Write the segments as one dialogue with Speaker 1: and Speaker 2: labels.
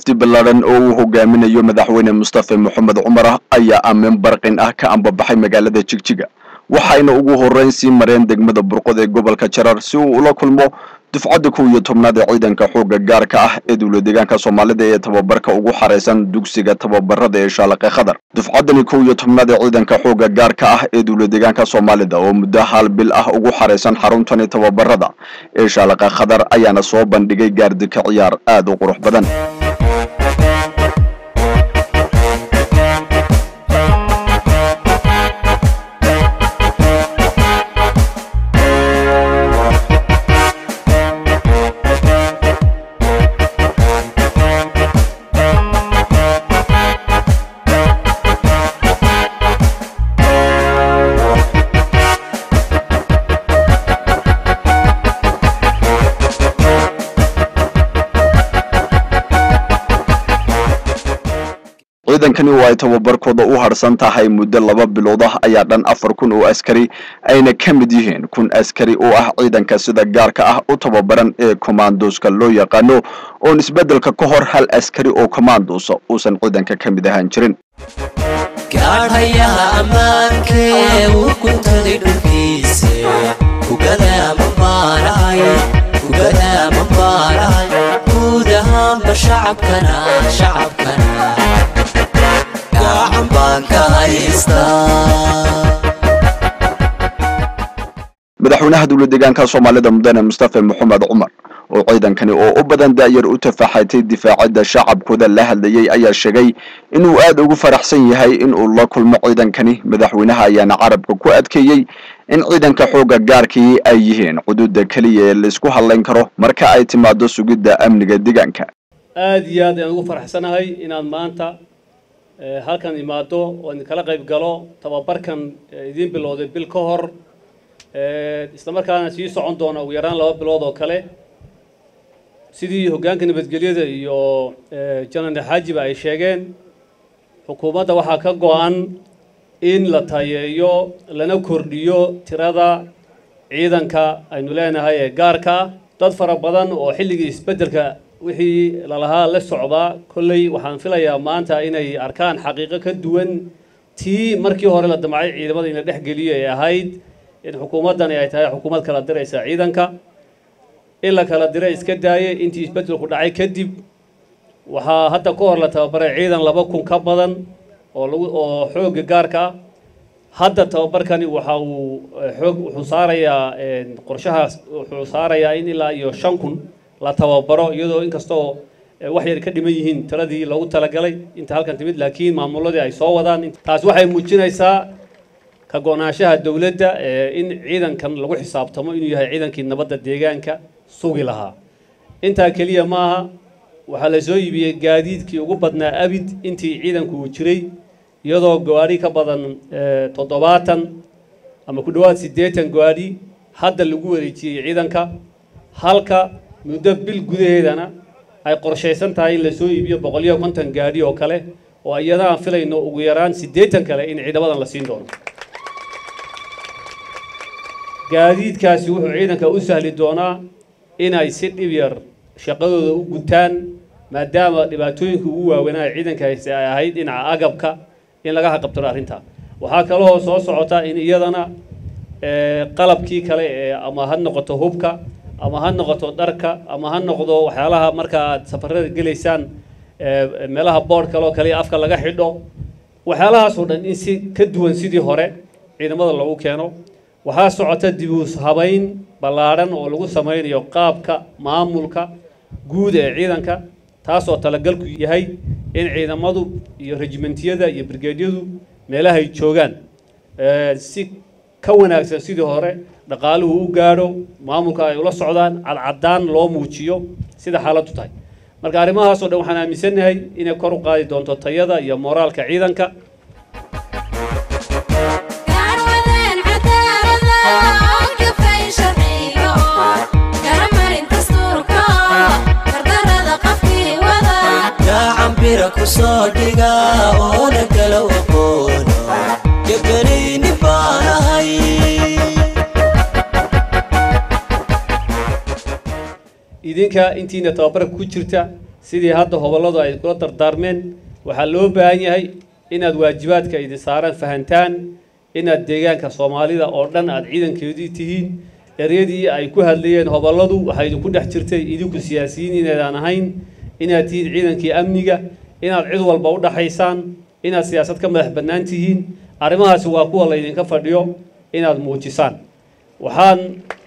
Speaker 1: wafdi ballaadhan oo uu hogaaminayo madaxweyne mustafe moxamed cumar ayaa aamin barqin ah ka ambabaxay magaalada jigjiga waxayna ugu horreyn sii mareen degmada burqod ee gobolka jarar si uu ula kulmo dufcadda kow iyo tobnaad ee ciidanka xoogga gaarka ah ee dowla deegaanka soomaalida ee tababarka ugu xaraysan dugsiga tababarada ee shaalaqe khadar dufcaddani kow iyo tobnaad ee ciidanka xoogga gaarka ah ee dowla deegaanka soomaalida oo muddo hal bil ah ugu xaraysan xaruntani tababarada ee shaalaqe khadar ayaana soo bandhigay gaardika ciyaar aad u qurux badan ciidankani oo ay tababarkooda u harsan tahay muddo laba bilood ah ayaa dhan afar kun oo askari ayna ka mid yihiin kun askari oo ah ciidanka sida gaarka ah u tababaran ee commandoska loo yaqaano oon isbeddelka ka hor hal askari oo commandosa uusan ciidanka ka mid ahaan jirin
Speaker 2: gaadhayaha ammaankee uu guntaday dhulkiise kugadaama baanahay kugadaama baanahay guud ahaanba shacabkana shacabkana gacan baan ka haystaa
Speaker 1: madaxweynaha dowla deegaanka soomaalida mudane mustafe moxamed cumar oo ciidankani oo u badan daayar u tafaaxatay difaacadda shacabkooda la hadlayay ayaa sheegay inuu aad ugu faraxsan yahay inuu la kulmo ciidankani madaxweynaha ayaana carabka ku adkeeyey in ciidanka xoogga gaarkii ay yihiin xuduudda keliya ee laysku hadlayn karo marka ay timaado sugidda amniga deegaanka
Speaker 3: aada iyo aad ayaan ugu faraxsanahay inaad maanta halkan imaado oo idinkala qayb galo tababarkan idiin bilowday bil ka hor isla markaana sii socon doona ugu yaraan laba bilood oo kale sidii hoggaanka nabadgelyada iyo janar xaajiba ay sheegeen xukuumadda waxaa ka go-an in la tayeeyo lana kordhiyo tirada ciidanka aynu leenahay ee gaarka ah dad fara badan oo xilligii isbeddelka wixii lalahaa la socdaa kolley waxaan filayaa maanta inay arkaan xaqiiqo ka duwan tii markii hore la damcay ciidamada in la dhex geliyo ee ahayd in xukuumaddani ay tahay xukuumad kala diraysa ciidanka in la kala diray iska daayay intii isbeddelku dhacay kadib waxaa hadda ka hor la tababaray ciidan laba kun ka badan oo lagu oo xoogga gaarka ah hadda tababarkani waxa uu xoog wuxuu saarayaa qorshahaas wuxuu saarayaa in ilaa iyo shan kun la tababaro iyadoo inkastoo wax yar ka dhiman yihiin tiradii loogu talagalay inta halkan timid laakiin maamuladii ay soo wadaan taas waxay muujinaysaa ka go-naanshaha dowladda in ciidankan lagu xisaabtamo inuu yahay ciidankii nabadda deegaanka sugi lahaa intaa keliya maaha waxaa la soo iibiyey gaadiidkii ugu badnaa abid intii ciidanku uu jiray iyadoo gawaadhi ka badan toddobaatan ama ku dhowaad siddeetan gawaadhi hadda lagu wareejiyey ciidanka halka muddo bil gudaheedana ay qorshaysan tahay in lasoo iibiyo boqoliyo konton gaadhi oo kale oo iyada aan filayno ugu yaraan siddeetan kale in ciidamadan la siin doono gaadiidkaasi wuxuu ciidanka u sahli doonaa inay si dhib yar shaqadooda u gutaan maadaama dhibaatooyinka ugu waaweynaa ciidanka hayse ay ahayd dhinaca agabka in laga haqabtiro arrintaa waxaa kaloo soo socota in iyadana qalabkii kale ee ama ha noqoto hubka ama ha noqoto dharka ama ha noqdo waxyaalaha marka aad safarada gelaysaan meelaha boodh kale oo kale afka laga xidho waxyaalahaasoo dhan in si ka duwan sidii hore ciidamada lagu keeno waxaa socota dibuus habayn ballaadhan oo lagu samaynayo qaabka maamulka guud ee ciidanka taasoo talagalku yahay in ciidamadu iyo rejimentiyada iyo brigeedyadu meelahay joogaan si ka wanaagsan sidii hore dhaqaaluhu u gaadho maamulka ay ula socdaan cadcaddaan loo muujiyo sida xaaladdu tahay marka arrimahaasoo dhan waxaan aaminsannahay inay kor u qaadi doonto tayada iyo mooraalka ciidanka
Speaker 2: gacanbira ku soo dhiga oona kala aqoono gabanayni baanahay
Speaker 3: idinka intiina tababarka ku jirta sidii hadda hobolladu ay kula dardaarmeen waxaa loo baahan yahay inaad waajibaadka idin saaran fahantaan inaad deegaanka soomaalida oo dhan aad ciidankeedii tihiin eryadii ay ku hadlayeen hobolladu waxaa idinku dhex jirtay idinku siyaasiyiin inaydaan ahayn inaad tihiin ciidankii amniga inaad cid walba u dhaxaysaan inaad siyaasad ka madax bannaan tihiin arrimahaasi waa kuwa laydinka fadhiyo inaad muujisaan waxaan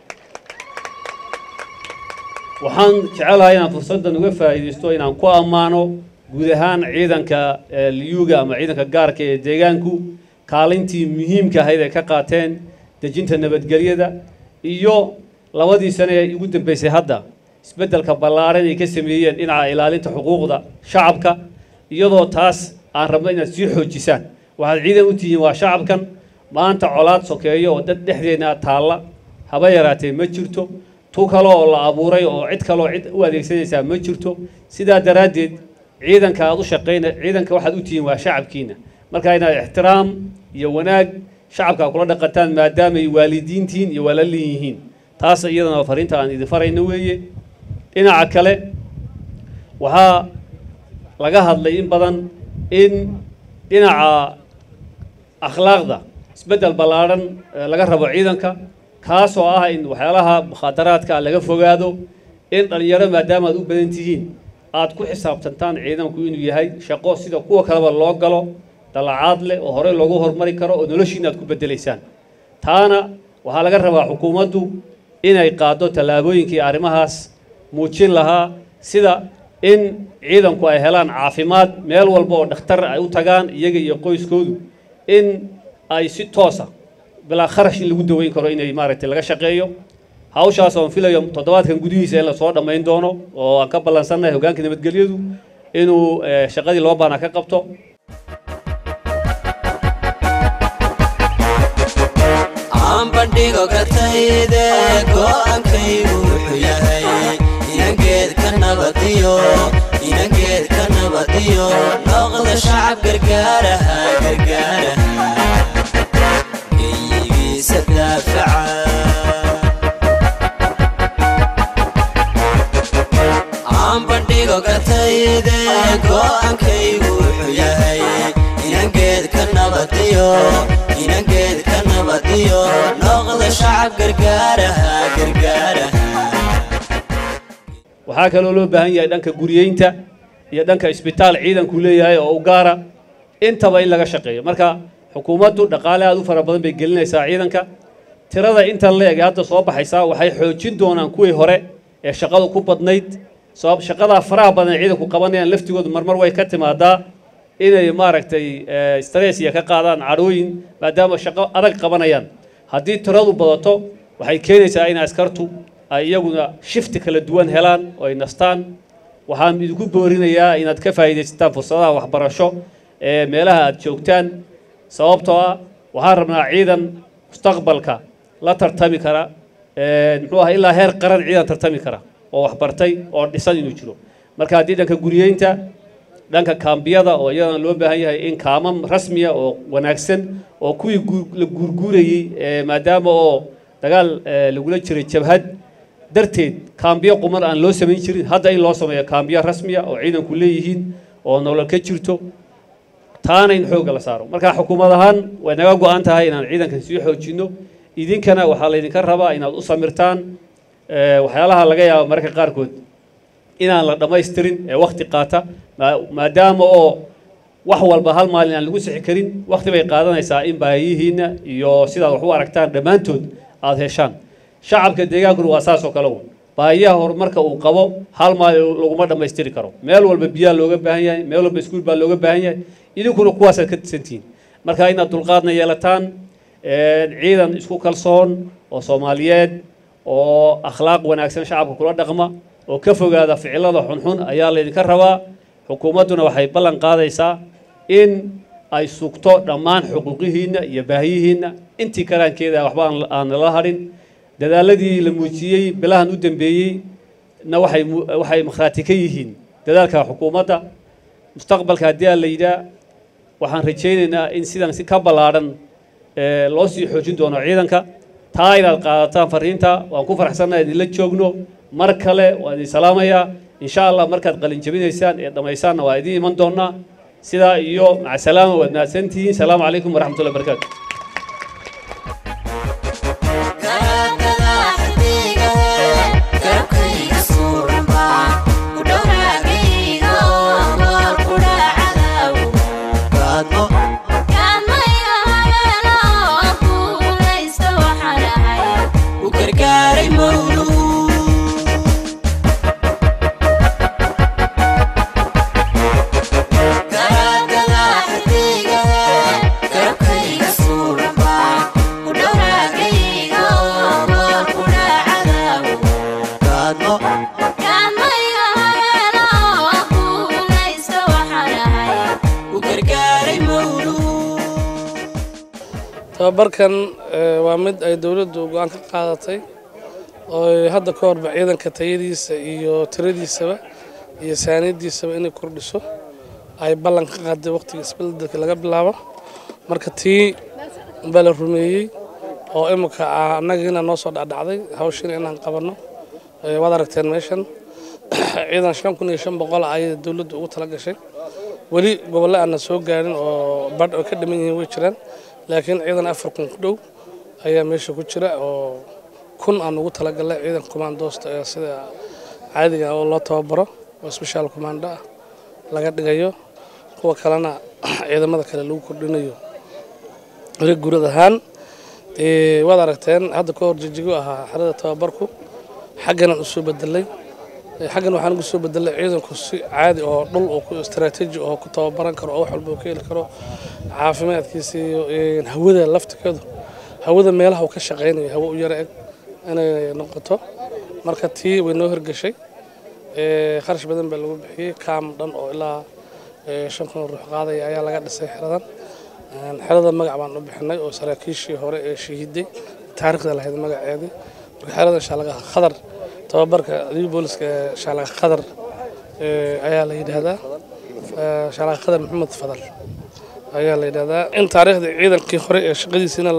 Speaker 3: waxaan jecelahay inaan fursaddan uga faa'iidaysto inaan ku ammaano guud ahaan ciidanka liyuga ama ciidanka gaarka ee deegaanku kaalintii muhiimka ahayd ay ka qaateen dejinta nabadgelyada iyo labadii sane ee ugu dambeysay hadda isbeddelka ballaaran ay ka sameeyeen dhinaca ilaalinta xuquuqda shacabka iyadoo taas aan rabno inaad sii xoojisaan waxaad ciidan u tihiin waa shacabkan maanta colaad sokeeyo oo dad dhexdeena taalla haba yaraatee ma jirto tu kale oo la abuuray oo cid kaleoo cid u adeegsanaysaa ma jirto sidaa daraaddeed ciidanka aad u shaqayna ciidanka waxaad u tihiin waa shacabkiina marka inaad ixtiraam iyo wanaag shacabka kula dhaqataan maadaamay waalidiintihiin iyo walaalin yihiin taas iyadana fariinta aan idin farayno weeye dhinaca kale waxaa laga hadlay in badan in dhinaca akhlaaqda isbeddel ballaadhan laga rabo ciidanka kaasoo ah in waxyaalaha mukhaadaraadka laga fogaado in dhallinyaro maadaama aad u badan tihiin aad ku xisaabtantaan ciidanku inuu yahay shaqo sida kuwa kaleba loo galo dalacaad leh oo horey loogu hormari karo oo noloshiina aad ku beddelaysaan taana waxaa laga rabaa xukuumaddu inay qaaddo tallaabooyinkii arrimahaas muujin lahaa sida in ciidanku ay helaan caafimaad meel walba oo dhakhtar ay u tagaan iyaga iyo qoyskoodu in ay si toosa bilaa kharash in lagu daweyn karo inay maaragtay laga shaqeeyo hawshaas oon filayo toddobaadkan gudihiisa in lasoo dhammayn doono oo aan ka ballansannahay hoggaanka nabadgelyadu inuu shaqadii loo baahnaa ka qabto
Speaker 2: aan bandhigo gatayde go'aankaygu wuxuu yahay inangeed ka nabadiyo inangeed ka nabadiyo noqda shacab gargaaraha gargaaraha geyigiisa daafaca aan bandhigo gatayde go'aankaygu wuxuu yahay inangeed ka nabadiyo inangeed ka nabadiyo noqda shacab gargaaraha gargaaraha
Speaker 3: waxaa kaloo loo baahan yahay dhanka guriyeynta iyo dhanka isbitaal ciidanku leeyahay oo u gaara intaba in laga shaqeeyo marka xukuumaddu dhaqaale aad u fara badan bay gelinaysaa ciidanka tirada intan la eg hadda soo baxaysaa waxay xoojin doonaan kuwii hore ee shaqadu ku badnayd sabab shaqadaa faraha badan ee ciidanku qabanayaan laftigoodu marmar way ka timaadaa inay maaragtay stress iyo ka qaadaan cadhooyin maadaama shaqo adag qabanayaan haddii tiradu badato waxay keenaysaa in askartu ay iyaguna shifti kala duwan helaan oo ay nastaan waxaan idinku boorinayaa inaad ka faa'iidaysataan fursadaha waxbarasho ee meelaha aad joogtaan sababtoo ah waxaan rabnaa ciidan mustaqbalka la tartami kara muxuu ah ilaa heer qaran ciidan tartami kara oo waxbartay oo dhisan inuu jiro marka haddii dhanka guriyeynta dhanka kaambiyada oo iyadana loo baahan yahay in kaamam rasmiya oo wanaagsan oo kuwii la guurguurayey maadaama oo dagaal lagula jiray jabhad darteed kaambiyo quman aan loo samayn jirin hadda in loo sameeyo kaambiyo rasmiya oo ciidanku leeyihiin oo nolol ka jirto taana in xoogga la saaro marka xukuumad ahaan way naga go-an tahay inaan ciidankan sii xoojinno idinkana waxaa laydinka rabaa inaad u samirtaan waxyaalaha laga yaabo mararka qaarkood inaan la dhammaystirin ee wakti qaata maadaama oo wax walba hal maalin aan lagu sixi karin wakti bay qaadanaysaa in baahiyihiinna iyo sidaad wax u aragtaan dhammaantood aada heshaan shacabka deegaankuna waa saas oo kale un baahiyaha horumarka uu qabo hal maalin laguma dhammaystiri karo meel walba biyaa looga baahan yahay meel walba iskuul baa looga baahan yahay idinkuna kuwaasaad ka tisantihiin marka inaad dulqaadna yeelataan ciidan isku kalsoon oo soomaaliyeed oo akhlaaq wanaagsan shacabka kula dhaqma oo ka fogaada ficilada xunxun ayaa laydinka rabaa xukuumadduna waxay ballan qaadaysaa in ay sugto dhammaan xuquuqihiinna iyo baahiyihiinna intii karaankeeda waxba aan nala hadhin dadaaladii la muujiyey bilahan u dambeeyey na waxay waxay makhraati ka yihiin dadaalka xukuumadda mustaqbalka haddii aan la yidhaa waxaan rajaynaynaa in sidan si ka ballaadhan loo sii xoojin doono ciidanka taa inaad qaadataan fariinta waan ku faraxsannaha idinla joogno mar kale waan idin salaamayaa insha allah markaad qalin jabinaysaan ee dhammaysaanna waa idiin iman doonaa sidaa iyo macasalaama waad mahadsantihiin salaamu calaykum waraxmatullahi barakaatu
Speaker 4: tababarkan waa mid ay dowladdu go-aan ka qaadatay oo hadda ka horba ciidanka tayadiisa iyo tiradiisaba iyo saaniyadiisaba inay kordhiso ay ballan ka qaaday waqtiga isbeldelka laga bilaabo marka tii baa la rumeeyey oo imika annagiina noo soo dhacdhacday hawshiina inaan qabanno waad aragteen meeshan ciidan shan kun iyo shan boqol ayay dowladdu ugu tala gashay weli gobolle aanna soo gaarin oo badh oo ka dhiman yihiin way jiraan laakiin ciidan afar kun ku dhow ayaa meesha ku jira oo kun aan ugu talagalnay ciidan commandoosta ee sida caadiga oo loo tababaro oo special commando ah laga dhigayo kuwa kalena ciidamada kale lagu kordhinayo weli gurad ahaan waad aragteen hadda ka hor jijigo ahaa xerada tababarku xagganaan usoo bedelay xaggan waxaan ugu soo bedelay ciidanku si caadi oo dhul oo ku istaraatiiji oo ku tababaran karo oo wax walba ka heli karo caafimaadkiisa iyo hawada laftigeedu hawada meelaha uu ka shaqaynayo hawo u yara eg inay noqoto marka tii way noo hirgashay kharash badan baa lagu bixiyey kaam dhan oo ilaa shan kun ruux qaadaya ayaa laga dhisay xeradan xerada magac baan u bixinay oo saraakiishii hore ee shahiiday taariikhda lahayd magaceedii marka xerada shaalaga khadar tababarka adiga booliska ee shaalaga khadar ayaa la yidhaahdaa shaalaga khadar maxamed fadal ayaa la yidhahdaa in taariikhda ciidankii hore ee shaqadiisiina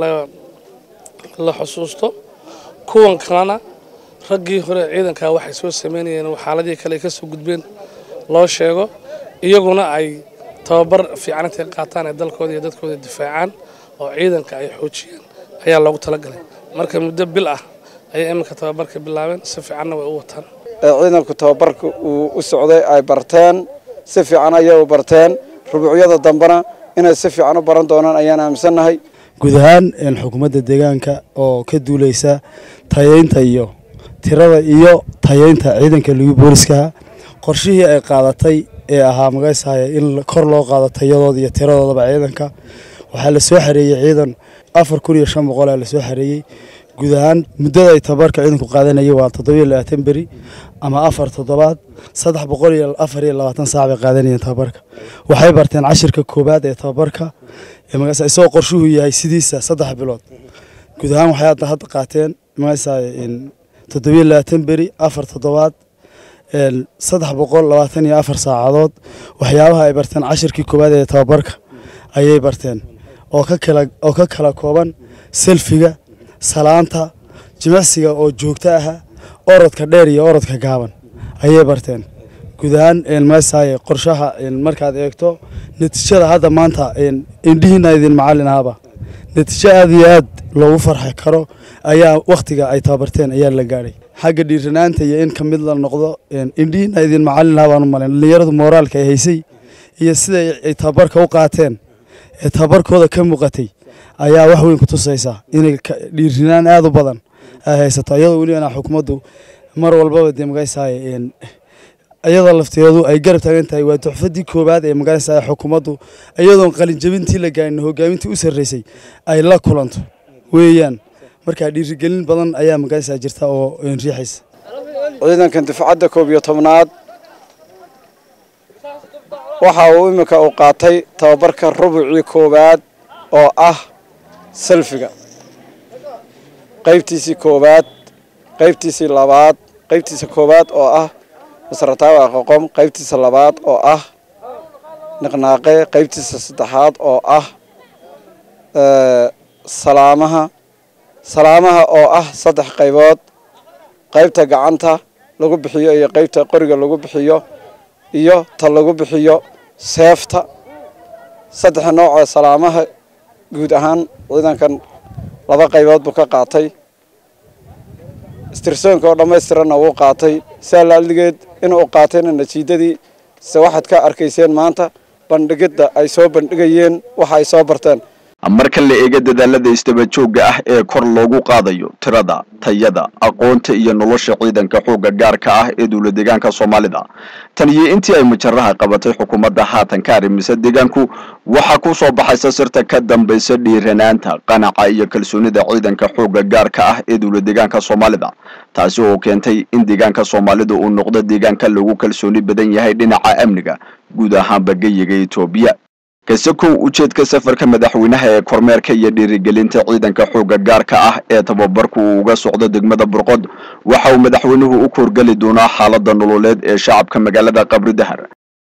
Speaker 4: la xusuusto kuwan kalena raggii hore ciidankaa waxay soo sameynayeen xaaladii kale ay ka soo gudbeen loo sheego iyaguna ay tababar fiican intay qaataan ee dalkooda iyo dadkooda difaacaan oo ciidanka ay xoojiyaan ayaa loogu talagalay marka muddo bil ah ayay iminka tababarka bilaabeen si fiicanna way u wataan
Speaker 5: ciidanku tababarka uu u socday ay barteen si fiican ayay u barteen rubuucyada dambena inay si fiican u baran doonaan ayaan aaminsannahay
Speaker 6: guud ahaan xukuumadda deegaanka oo ka duuleysa tayeynta iyo tirada iyo tayeynta ciidanka ligu booliskaha qorshihii ay qaadatay ee ahaa magaysahaya in kor loo qaado tayadooda iyo tiradoodaba ciidanka waxaa la soo xareeyey ciidan afar kun iyo shan boqolaa la soo xareeyey guud ahaan muddada ay tababarka ciidanku qaadanayay waa toddobiyo labaatan beri ama afar toddobaad saddex boqol iyo afar iyo labaatan saac bay qaadanayeen tababarka waxay barteen cashirka koowaad ee tababarka magaasa isagoo qorshuhu yahay sidiisa saddex bilood guud ahaan waxay hadda hadda qaateen magaasa toddobiyo labaatan beri afar toddobaad saddex boqol labaatan iyo afar saacadood waxyaabaha ay barteen cashirkii koowaad ee tababarka ayay barteen oo ka kala oo ka kala kooban selfiga salaanta jimicsiga oo joogto aha orodka dheer iyo orodka gaaban ayay barteen guud ahaan maasaye qorshaha markaad eegto natiijada hadda maanta indhihiina idin macallin ahaba natiijo aad iyo aad loogu farxi karo ayaa wakhtiga ay tababarteen ayaa la gaadhay xagga dhiiranaanta iyo in ka mid la noqdo indhihiina idin macallin aha baan u malayn dhallinyaradu mooraalka ay haysay iyo siday ay tababarka u qaateen ee tababarkooda ka muuqatay ayaa wax weyn ku tusaysa inay dhiirinaan aada u badan ay haysato iyadoo welibana xukuumaddu mar walbaba dee magaysaay iyadoo lafteedu ay garab taagan tahay waa tuxfadii koowaad ee magaysaay xukuumaddu iyadoon qalinjabintii la gaarin hogaamintii u sarreysay ay la kulanto weeyaan markaa dhiirigelin badan ayaa magaysaa jirta oo riixaysa
Speaker 5: ciidankan difacadda koob iyo tobnaad waxa uu iminka uu qaatay tababarka rubucii koowaad oo ah selfiga qaybtiisii koowaad qaybtiisii labaad qaybtiisa koowaad oo ah masrataawa qoqom qaybtiisa labaad oo ah niqnaaqe qaybtiisa saddexaad oo ah salaamaha salaamaha oo ah saddex qaybood qaybta gacanta lagu bixiyo iyo qaybta qoriga lagu bixiyo iyo ta lagu bixiyo seefta saddexa nooc oo salaamaha guud ahaan ciidankan laba qaybood buu ka qaatay istirsoonka oo dhammaystiranna wuu qaatay saa laaldigeed inuu qaatayna natiijadii se waxaad ka arkayseen maanta bandhigidda ay soo bandhigayeen waxa ay soo barteen
Speaker 1: marka la eego dadaalada istaba joogga ah ee kor loogu qaadayo tirada tayada aqoonta iyo nolosha ciidanka xoogga gaarka ah ee dowla deegaanka soomaalida tan iyo intii ay mujaraha qabatay xukuumadda haatan ka arrimisa deegaanku waxaa ku soo baxaysa sirta ka dambaysa dhiiranaanta qanaca iyo kalsoonida ciidanka xoogga gaarka ah ee dowla deegaanka soomaalida taasi oo keentay in deegaanka soomaalida uu noqdo deegaanka lagu kalsooni badan yahay dhinaca amniga guud ahaanba geyiga etoobiya kase kow ujeedka safarka madaxweynaha ee kormeerka iyo dhiirigelinta ciidanka xoogga gaarka ah ee tababarku uu uga socdo degmada burqod waxa uu madaxweynuhu u koorgeli doonaa xaalada nololeed ee shacabka magaalada qabri dahar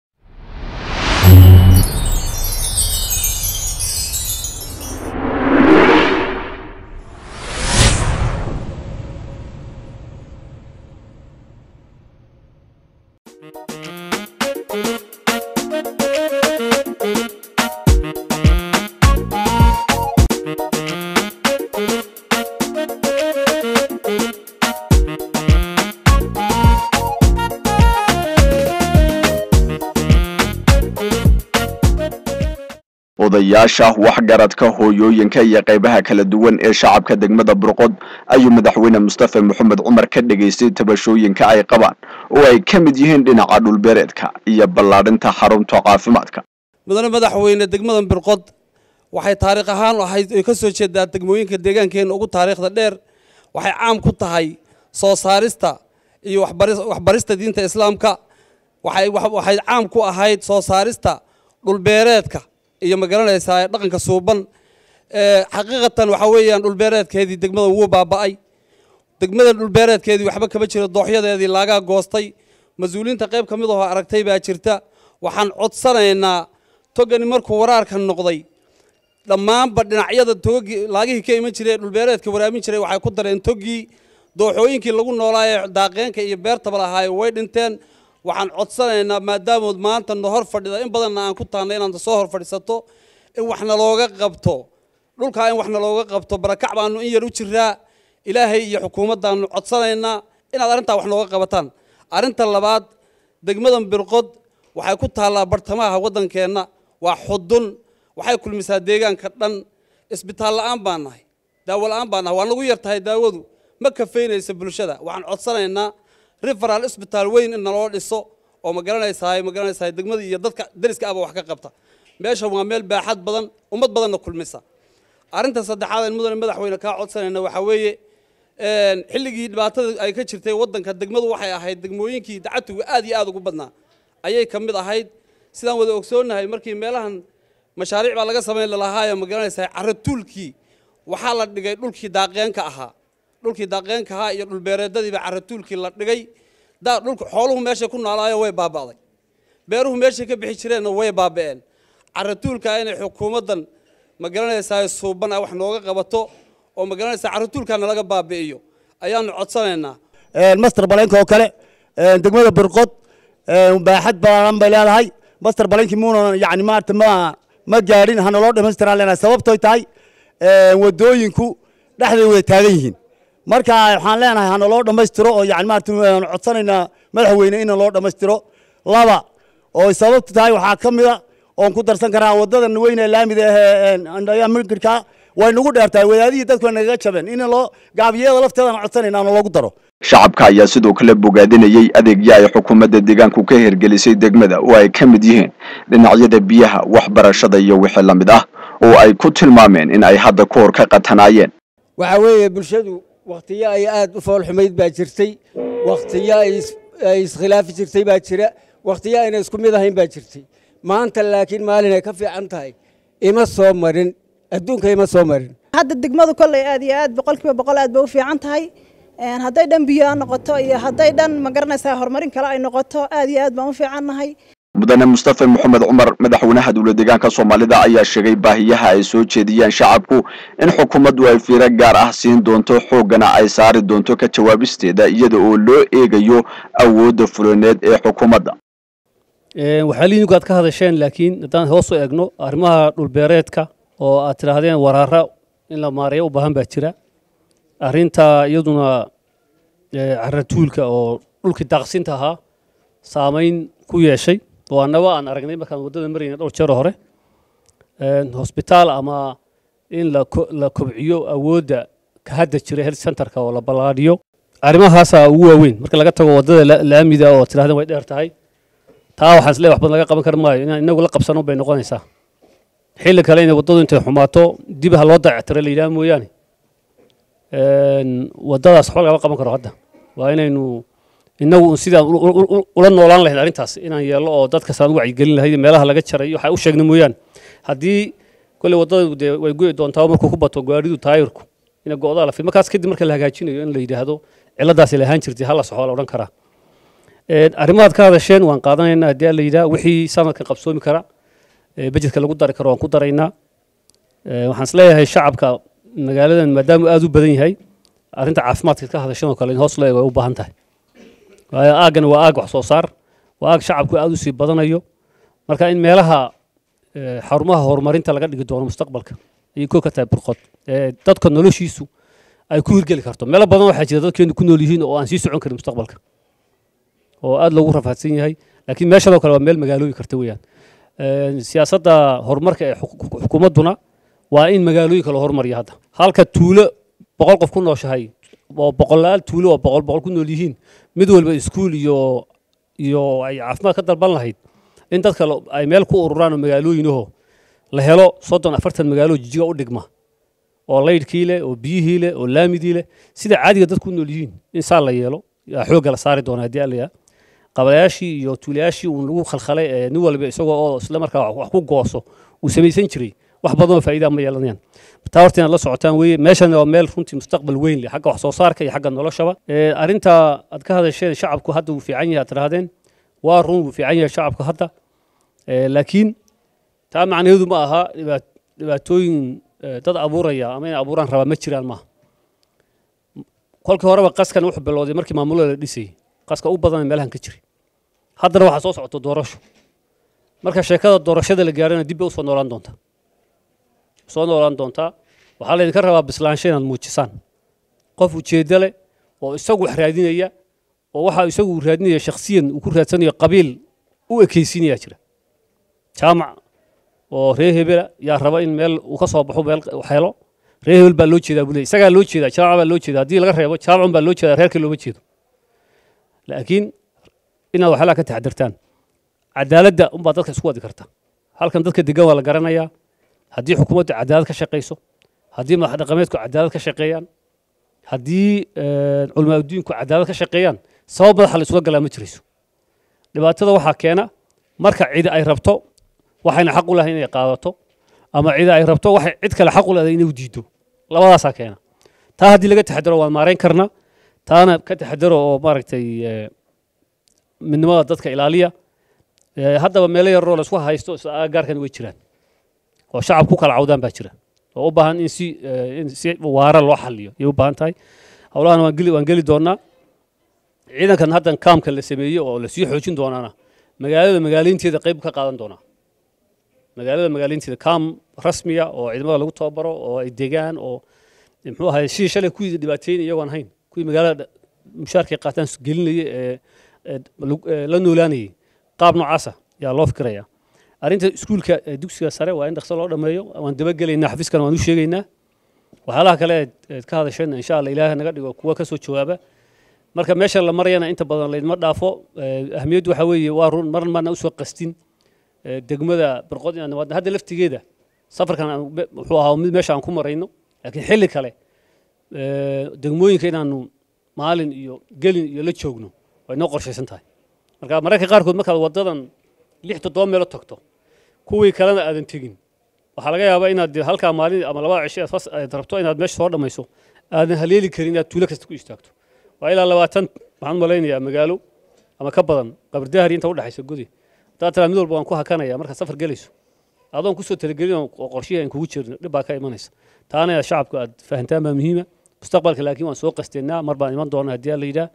Speaker 1: odayaasha waxgaradka hooyooyinka iyo qaybaha kala duwan ee shacabka degmada burqod ayuu madaxweyne mustafa maxamed cumar ka dhegaystay tabashooyinka ay qabaan oo ay ka mid yihiin dhinaca dhulbeereedka iyo ballaadhinta xarunta caafimaadka
Speaker 7: mudane madaxweyne degmadan birqod waxay taariikh ahaan ahayd ay ka soo jeedaa degmooyinka deegaankeenna ugu taariikhda dheer waxay caam ku tahay soo saarista iyo waxbarista diinta islaamka waxay caam ku ahayd soo saarista dhulbeereedka iyo magaranaysaa dhaqanka suuban xaqiiqatan waxaa weeyaan dhulbeereedkeedii degmadan wuu baaba'ay degmadan dhulbeereedkeedii waxba kama jiro dooxyadeedii laagaa goostay mas-uuliyiinta qayb ka mid ahoo aragtay baa jirta waxaan codsanaynaa togani markuu waraarka noqday dhammaanba dhinacyada togagii laagihii ka iman jiray ee dhulbeereedka waraamin jiray waxay ku dareen togii dooxooyinkii lagu noolaaye daaqeenka iyo beertaba lahaaye way dhinteen waxaan codsanaynaa maadaamood maanta na hor fadhida in badanna aan ku tahnay inaad soo hor fadhiisato in wax nalooga qabto dhulkaa in wax nalooga qabto barakac baanu in yar u jiraa ilaahay iyo xukuumaddaanu codsanaynaa inaad arrintaa wax nooga qabataan arrinta labaad degmadan birqod waxay ku taallaa bartamaha waddankeenna waa xudun waxay kulmisaa deegaanka dhan isbitaal la'aan baan nahay daawo la'aan baan nahay waa nagu yar tahay daawadu ma kafaynaysa bulshada waxaan codsanaynaa referal isbitaal weyn in naloo dhiso oo ma garanaysaay ma garanaysaay degmada iyo dadka dariska aba wax ka qabta meesha waa meel baaxad badan ummad badanna kulmisa arrinta saddexaad aan mudane madaxweyne kaa codsanayna waxaa weeye xilligii dhibaatada ay ka jirtay waddanka degmadu waxay ahayd degmooyinkii dacatuga aad iyo aad ugu badnaa ayay ka mid ahayd sidaan wada ogsoonnahay markii meelahan mashaariic baa laga samayn lalahaayo ma garanaysaay caratuulkii waxaa la dhigay dhulkii daaqeenka ahaa dhulkii daaqeenka ahaa iyo dhulbeereedadiiba caratuulkii la dhigay dhulka xooluhu meeshay ku noolaayo way baaba'day beeruhu meeshay ka bixi jireenna way baaba'een caratuulkaa inay xukuumaddan ma garanaysaa suuban ah wax nooga qabato oo ma garanaysaa caratuulkaana laga baabi'iyo ayaanu codsanaynaa
Speaker 8: master baleenka oo kale degmada birqod baaxad baaran bay leedahay master baleenkii muuna yani maarata ma ma gaadhin hana loo dhamaystiraa leenahay sababtoy tahay wadooyinku dhexday wada taagan yihiin marka waxaan leenahay hana loo dhammaystiro oo yani maarata codsanaynaa madaxweyne in loo dhammaystiro laba oo sababtu tahay waxaa ka mida oon ku darsan karaa wadadan weyne laamida ahee mirka way nagu dheertahay wadaadihii dadku way nagaga jabeen in loo gaabiyada lafteedana codsanayna ana loogu daro
Speaker 1: shacabka ayaa sidoo kale bogaadinayay adeegyo ay xukuumadda deegaanku ka hirgelisay degmada oo ay ka mid yihiin dhinacyada biyaha waxbarashada iyo wixii la mid ah oo ay ku tilmaameen in ay hadda ka hor ka qatanaayeen
Speaker 9: waxaa weeye bulshadu wakhtiyo ay aad u foolxumayd baa jirtay wakhtiyo ay iskhilaafi jirtay baa jira wakhtiyo ayna isku mid ahayn baa jirtay maanta laakiin maalin ay ka fiican tahay ima soo marin adduunka ima soo marin
Speaker 10: hadda degmadu kolley aad iyo aad boqolkiiba boqol aad bay u fiican tahay hadday dhan biyo noqoto iyo hadday dhan ma garanaysaa horumarin kale ay noqoto aad iyo aad baan u fiicannahay
Speaker 1: mudane mustafe moxamed cumar madaxweynaha dowla deegaanka soomaalida ayaa sheegay baahiyaha ay soo jeediyeen shacabku in xukuumaddu ay fiiro gaar ah siin doonto xooggana ay saari doonto ka jawaabisteeda iyada oo loo eegayo awoodda fulineed ee xukuumadda
Speaker 3: waxaa liinigu aad ka hadasheen laakiin haddaan hoos u eegno arrimaha dhulbeereedka oo aad tidhaahdeen waraara in la maareeyo u baahan baa jira arrinta iyaduna caratuulka oo dhulkii daaqsinta ahaa saamayn ku yeeshay oo annaba aan aragnay markaan waddada marayna dhowr jeer hore hosbitaal ama in la kobciyo awoodda ka hadda jira health centerka oo la ballaadhiyo arrimahaasaa ugu waaweyn marka laga tago waddada laamida oo tidhahdeen way dheer tahay taa waxaan isleeyahay wax badan laga qaban kar maayo inaan inagu la qabsano bay noqonaysaa xilli kale inay waddadu intay xumaato dib ha loo dayactiro la yidhaha mooyaane waddadaas waxba lagama qaban karo hadda waa inaynu inagu sidaan ula noolaan lahayn arrintaas inaan yeelno oo dadka saan u wacyigelin lahayd meelaha laga jaray waxa u sheegna mooyaane haddii kolley waddadu dee way go'i doontaa markuu ku bato gaadhidu taayirku ina go'daa la fid markaas kadib marka la hagaajinayo in la yidhaahdo ciladaasi lahaan jirtay hala soxo la odhan karaa arrimahaad ka hadasheen waan qaadanaynaa haddii la yidhaha wixii sanadkan qabsoomi kara bajedka lagu dari karo waan ku daraynaa waxaan isleeyahay shacabka magaaladan maadaama aad u badan yahay arrinta caafimaadka ka hadashan oo kale in hoos loo eego ay u baahan tahay waayo aaggan waa aag wax soo saar waa aag shacabku aad u sii badanayo marka in meelaha xarumaha horumarinta laga dhigi doono mustaqbalka ayay koo ka tahay burqod dadka noloshiisu ay ku hirgeli karto meelo badan waxaa jira dadkeenu ku nool yihiin oo aan sii socon karin mustaqbalka oo aad loogu rafaadsan yahay laakiin meeshadoo kale waa meel magaalooyin karta weeyaan siyaasadda horumarka ee xukuumadduna waa in magaalooyinka la horumariyo hadda halka tuulo boqol qof ku nooshahay oo boqolaal tuulo oo boqol boqol ku nool yihiin mid walba iskuul iyo iyo ay caafimaad ka dalban lahayd in dadka ay meel ku ururaan oo magaalooyinaho la helo soddon afartan magaalo jijiga u dhigma oo laydhkii leh oo biyihii leh oo laamidii leh sida caadiga dadku u nool yihiin in saa la yeelo yaa xoogga la saari doona haddii allayaa qabalayaashii iyo tuulayaashii uun lagu khalkhalay ee nin walba isagoo oo isla markaa wax ku gooso uu samaysan jiray wax badan oo faa'iida ma yeelanayaan taa horta inaad la socotaan weeye meeshan waa meel runtii mustaqbal weyn leh xagga wax soo saarka iyo xagga noloshaba arrinta aad ka hadasheen shacabku hadda wuu fiican yahay aad tidhahdeen waa run wuu fiican yahay shacabku hadda laakiin taa macnaheedu ma aha dhibaatooyin dad abuuraya ama inay abuuraan rabaa ma jiraan maaha kolkii horeba qaskan wuxuu bilowday markii maamulada la dhisayay qaska u badan meelahan ka jiray haddana waxaa soo socota doorasho marka sheekada doorashada la gaarana dib bay usoo noolaan doontaa soo noolaan doontaa waxaa laydinka rabaa bislaansho inaad muujisaan qof ujeeddo leh oo isagu wax raadinaya oo waxa isagu uu raadinaya shakhsiyan uu ku raadsanayo qabiil u ekaysiinayaa jira jaamac oo reer hebela yaa raba in meel uu ka soo baxo meel wax helo reer hebel baa loo jeedaa buu leeyahy isagaa loo jeedaa jaamac baa loo jeedaa haddii laga reebo jaamacun baa loo jeedaa reerka looma jeedo laakiin inaad waxyaalaha ka taxadirtaan cadaaladda unbaa dadka isku wadi karta halkan dadka degan waa la garanayaa haddii xukuumaddu cadaalad ka shaqayso haddii madax dhaqameedku cadaalad ka shaqeeyaan haddii culamaa adduunku cadaalad ka shaqeeyaan sabab madaxa la isuga galaa ma jirayso dhibaatada waxaa keena marka cidi ay rabto waxayna xaq u lahayn inay qaadato ama cidi ay rabto waxay cid kale xaq u leedahay inay u diido labadaasaa keena taa haddii laga taxadaro waan maarayn karnaa taana ka taxadaro oo maaragtay midnimada dadka ilaaliya haddaba meelo yaroo la isku haysto gaarkan way jiraan oo shacab ku kala cawdaan baa jira oo u baahan in si in si waara loo xaliyo ayay u baahan tahay howlahan waan geli waan geli doonaa ciidankan haddan kaamka la sameeyey oo la sii xoojin doonaana magaalada magaaleynteeda qayb ka qaadan doonaa magaalada magaaleynteeda kaam rasmiya oo ciidamada lagu tababaro oo ay degaan oo muxuu ahay sidii shalay kuwii dhibaateyn iyagoon ahayn kuwii magaalada mushaarkay qaataan gelinaya ee la noolaanayay qaab noocaasa yaa loo fikirayaa arrinta iskuulka dugsiga sare waa in dhaqso loo dhammeeyo waan dabagelaynaa xafiiskana waan u sheegaynaa waxyaalaha kale eed ka hadasheen insha alla ilaahay naga dhigo kuwa ka soo jawaaba marka meesha la marayana inta badan laydma dhaafo ahmiyaddu waxaa weeye waa run mar maana usoo qastin degmada barqod inaan nimaadno hadda laftigeeda safarkan wuxuu ahaa mid meesha aan ku marayno laakiin xilli kale degmooyinka inaanu maalin iyo gelin iyo la joogno way noo qorshaysan tahay marka mararka qaarkood markaad wadadan lix toddoba meelo tagto kuwii kalena aadan tegin waxaa laga yaabaa inaad halkaa maalin ama labada cisho aad rabto inaad meesha soo dhammayso aadan haleeli karin inaad tuulo kasta ku istaagto waa ilaa labaatan waxaan malaynayaa magaalo ama ka badan qabardahari inta udhexaysa gudi haddaad tiraa mid walba waan ku hakanaya markaad safar gelayso adoon kusoo talagelin oo qorshihii aan kugu jirin dhib baa ka imanaysa taana shacabku aad fahantaan baa muhiima mustaqbalka laakiin waan soo qasteynaa mar baan iman doonaa haddii la yidhaah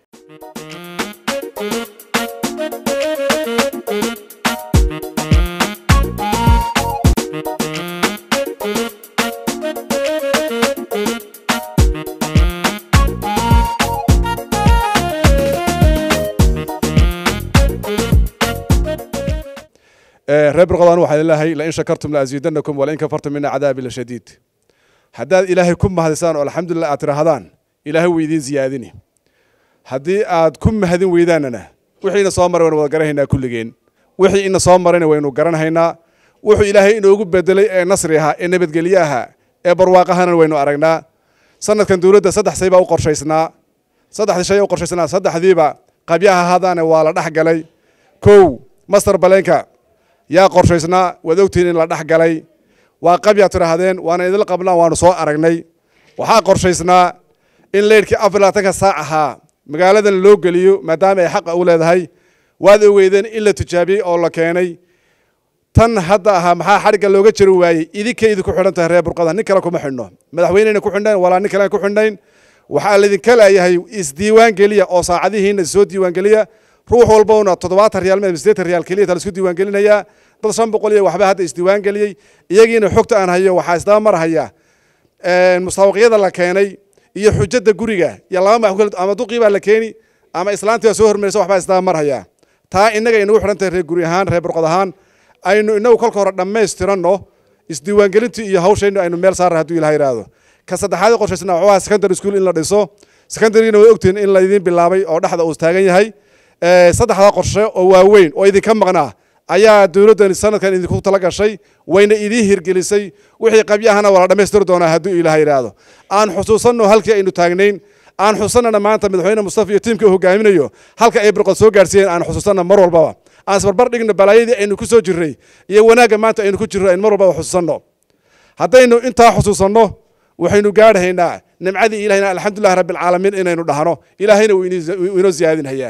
Speaker 11: reer birqodaan waxaan ilaahay lain shakartum laaziidanakum walain kafartum mina cadaabi lashadiid haddaad ilaahay ku mahadisaan oo alxamdulilah aad tidhaahdaan ilaahay wuu idiin ziyaadini haddii aad ku mahadin weydaanana wixii ina soo maray waynu wada garanhaynaa kulligeen wixii ina soo marayna waynu garanhaynaa wuxuu ilaahay inoogu bedelay ee nasri ahaa ee nabadgelye ahaa ee barwaaqahana waynu aragnaa sanadkan dowladda saddex say baa u qorshaysnaa saddexdii shay u qorshaysnaa saddexdiiba qabyaha hadaane waa la dhex galay kow master baleenka yaa qorshaysnaa waad ogtihiin in la dhex galay waa qabyaa tidhaahdeen waana idinla qabnaa waanu soo aragnay waxaa qorshaysnaa in leydhkii afar labaatanka saac ahaa magaaladan loo geliyo maadaama ay xaqa u leedahay waad ogeydeen in la tijaabiyey oo la keenay tan hadda ahaa maxaa xadhigga looga jari waayey idinkay idinku xidhan tahay reer burqada nin kale kuma xidhno madaxweyneyna ku xidhnayn walaa nin kale ku xidhnayn waxaa laydinka leeyahay isdiiwaan geliya oo saacadihiina soo diiwaan geliya ruux walbowna toddobaatan riyaal ma sideetan riyaal keliya ta laisku diiwaan gelinayaa dad shan boqol iyo waxba hadda isdiiwaan geliyey iyagiina xogta aan hayo waxaa isdaba marhaya musaabaqyada la keenay iyo xujada guriga iyo laba ma ama duqii baa la keeni ama islaantii baa soo hormarisa waxbaa isdaba marhaya taa innaga inagu xidhan tahay reer guri ahaan reer burqod ahaan aynu inagu kolka hore dhammaystiranno isdiiwaangelintii iyo hawshaynu aynu meel saarna hadduu ilaha yidhaahdo ka saddexaad qorshaysna wuxuu ahaa secondary school in la dhiso secondarygina way ogtihiin in laydin bilaabay oo dhexda uu taagan yahay saddexdaa qorshe oo waaweyn oo idinka maqnaa ayaa dowladdan sanadkan idinku tala gashay wayna idiin hirgelisay wixii qabyahana waa la dhammaystiri doonaa hadduu ilaah yidhaahdo aan xusuusanno halkii aynu taagnayn aan xusuusannana maanta madaxweyne mustafa iyo tiimka uu hogaaminayo halka ay birqod soo gaarsiiyeen aan xusuusanna mar walbaba aan isbarbar dhigno balaayadii aynu ku soo jirray iyo wanaagga maanta aynu ku jirro aynu mar walbaba xusuusanno haddaynu intaa xusuusanno waxaynu gaadhaynaa nimcadii ilahina alxamdulilah rabbilcaalamiin inaynu dhahno ilaahayna wuu inoo ziyaadinhayaa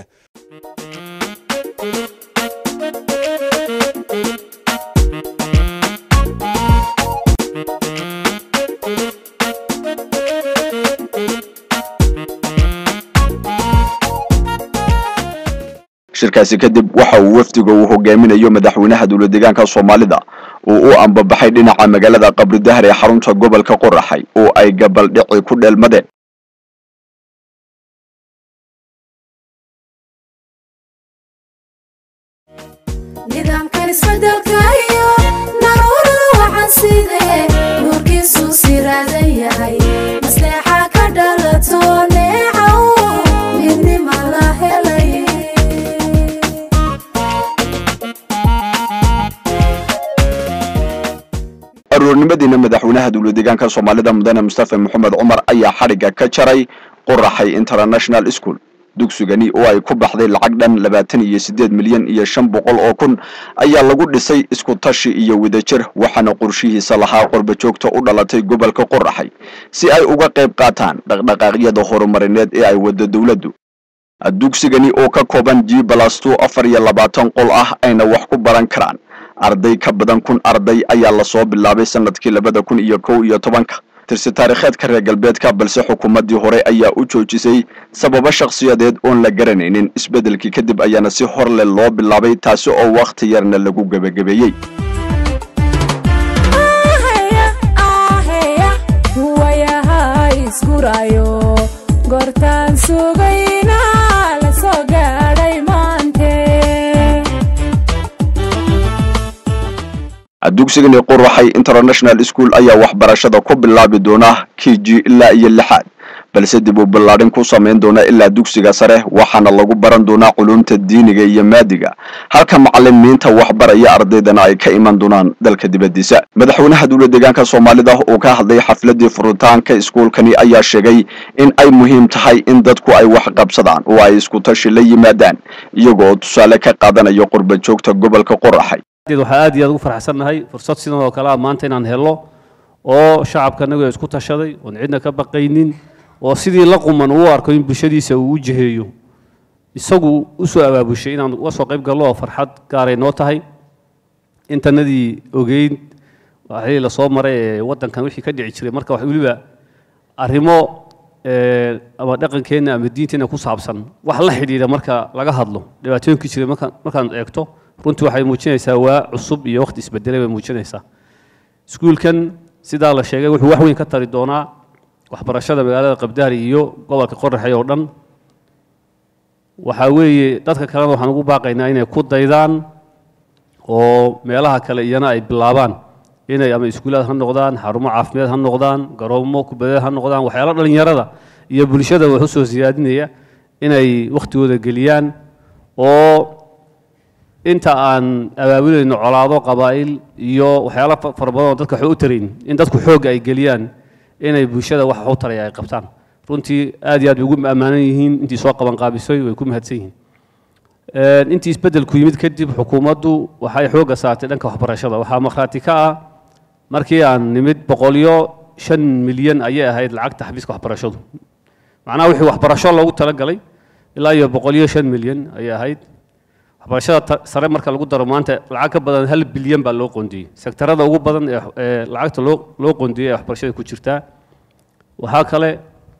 Speaker 1: shirkaasi kadib waxa uu wafdiga uu hogaaminayo madaxweynaha dowlad deegaanka soomaalida uu u ambabaxay dhinaca magaalada qabri dahar ee xarunta gobolka qoraxay oo ay gabaldhici ku dheelmadeen
Speaker 12: nidaamkan isbedelka iyo naruurada waxaan sidee nuurkiisu siraadan yahay masteexa ka dhalato neecaw midnima la helay
Speaker 1: aroornimadiina madaxweynaha dowlad deegaanka soomaalida mudane mustafa maxamed cumar ayaa xadhigga ka jaray qoraxay international school dugsigani oo ay ku baxday lacag dhan labaatan iyo siddeed milyan iyo shan boqol oo kun ayaa lagu dhisay isku tashi iyo wadajir waxaana qorshihiisa lahaa qorbajoogta u dhalatay gobolka qoraxay si ay uga qayb qaataan dhaqdhaqaaqyada horumarineed ee ay waddo dowladdu dugsigani oo ka kooban g balasto afar iyo labaatan qol ah ayna wax ku baran karaan arday ka badan kun arday ayaa lasoo bilaabay sanadkii labada kun iyo kow iyo tobanka tirsi taarikheedka reer galbeedka balse xukuumaddii hore ayaa u joojisay sababo shakhsiyadeed oon la garanaynin isbeddelkii kadib ayaana si hor leh loo bilaabay taasi oo wakhti yarna lagu gebagabeeyey
Speaker 12: gortaan sugayna la soo gaadhay maante
Speaker 1: dugsigani qoraxay international school ayaa waxbarashada ku bilaabi doona k g ilaa iyo lixaad balse dib u ballaadhin ku samayn doona ilaa dugsiga sare waxaana lagu baran doonaa culumta diiniga iyo maadiga halka macalimiinta waxbaraya ardaydana ay ka iman doonaan dalka dibaddiisa madaxweynaha dowlad deegaanka soomaalida oo ka hadlay xafladii furitaanka iskuulkani ayaa sheegay in ay muhiim tahay in dadku ay wax qabsadaan oo ay isku tashi la yimaadaan iyaga oo tusaale ka qaadanaya qurba joogta gobolka qoraxay
Speaker 3: waxaa aad iyo aad ugu farxsannahay fursad sidan oo kale ah maanta inaan helo oo shacabka anagu isku tashaday oon cidna ka baqaynin oo sidii la quman uu arko in bulshadiisa uu u jiheeyo isagu u soo abaabushay inaan uga soo qayb gallo oo farxad gaaray noo tahay intanadii ogeyn waxii la soo maray ee waddankan wixii ka dhici jiray marka wax weliba arrimo ee, ama dhaqankeenna ama diinteenna ku saabsan wax la xidhiidha marka laga hadlo dhibaatooyinkii jiray marka markaan eegto runtii waxay muujinaysaa waa cusub iyo waqti isbedelay bay muujinaysaa iskuulkan sidaa la sheegay wuxuu wax weyn ka tari doonaa waxbarashada magaalada qabdaari iyo gobolka qoraxay oo dhan waxaa weeye dadka kalena waxaan ugu baaqaynaa inay ku daydaan oo meelaha kale iyana ay bilaabaan inay ama iskuulaad ha noqdaan xarumo caafimaad ha noqdaan garoomo kubadeed ha noqdaan waxyaalo dhallinyarada iyo bulshada wax u soo siyaadinaya inay wakhtigooda geliyaan oo inta aan abaabulayno colaado qabaa'il iyo waxyaalo fa- fara badan oo dadka wax u tarayn in dadku xoogga ay geliyaan inay bulshada wax wax u taraya ay qabtaan runtii aad iyo aad bay ugu ammaanan yihiin intii soo qaban qaabisay way ku mahadsan yihiin Een, intii isbeddelku yimid kadib xukuumaddu waxay xoogga saartay dhanka waxbarashada waxaa markhaati ka ah markii aan nimid boqolyo shan milyan ayay ahayd lacagta xafiiska waxbarashadu macnaha wixii waxbarasho loogu talagalay ilaa iyo boqolyo shan milyan ayay ahayd waxbarashada ta- sare marka lagu daro maanta lacag ka badan hal bilyan baa loo qoondiyey sektarada ugu badan ee ee lacagta loo loo qoondiyey ee waxbarashada ku jirtaa waxaa kale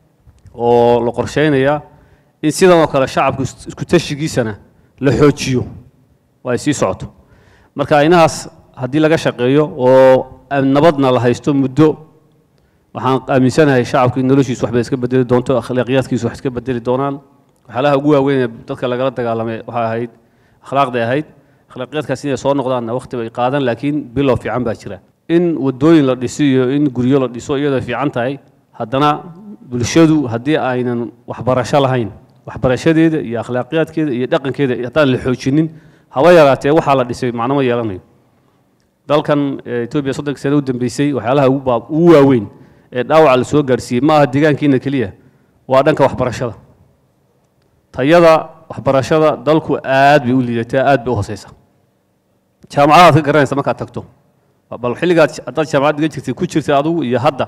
Speaker 3: oo la qorsheynayaa in sidan oo kale shacabku is- isku tashigiisana la xoojiyo oo ay sii socoto marka inahaas haddii laga shaqeeyo oo aan nabadna la haysto muddo waxaan aaminsanahay shacabku in noloshiisu waxbay iska bedeli doonto akhlaaqiyaadkiisu wax iska bedeli doonaan waxyaalaha ugu waaweyn ee dadka lagala dagaalamay waxay ahayd akhlaaqday ahayd akhlaaqiyaadkaas inay soo noqdaanna waqti bay qaadan laakiin bilow fiican baa jira in wadooyin la dhiso iyo in guryo la dhiso iyadoo fiican tahay haddana bulshadu haddii aynan waxbarasho lahayn waxbarashadeeda iyo akhlaaqiyaadkeeda iyo dhaqankeeda haddaan la xoojinin haba yaraatee waxaa la dhisay macno ma yeelanayo dalkan eh, etoobiya soddonkii sano u dambeysay waxyaalaha ugu baa- ugu waaweyn ee dhaawaca la soo gaarsiiyey ma aha deegaankiina keliya waa dhanka waxbarashada tayada waxbarashada dalku aad bay u liidataa aad bay u hooseysa jaamacadaad ka garanaysa markaad tagto bal xilligaad haddaad jaamacad dhigan jirtay ku jirtay adigu iyo hadda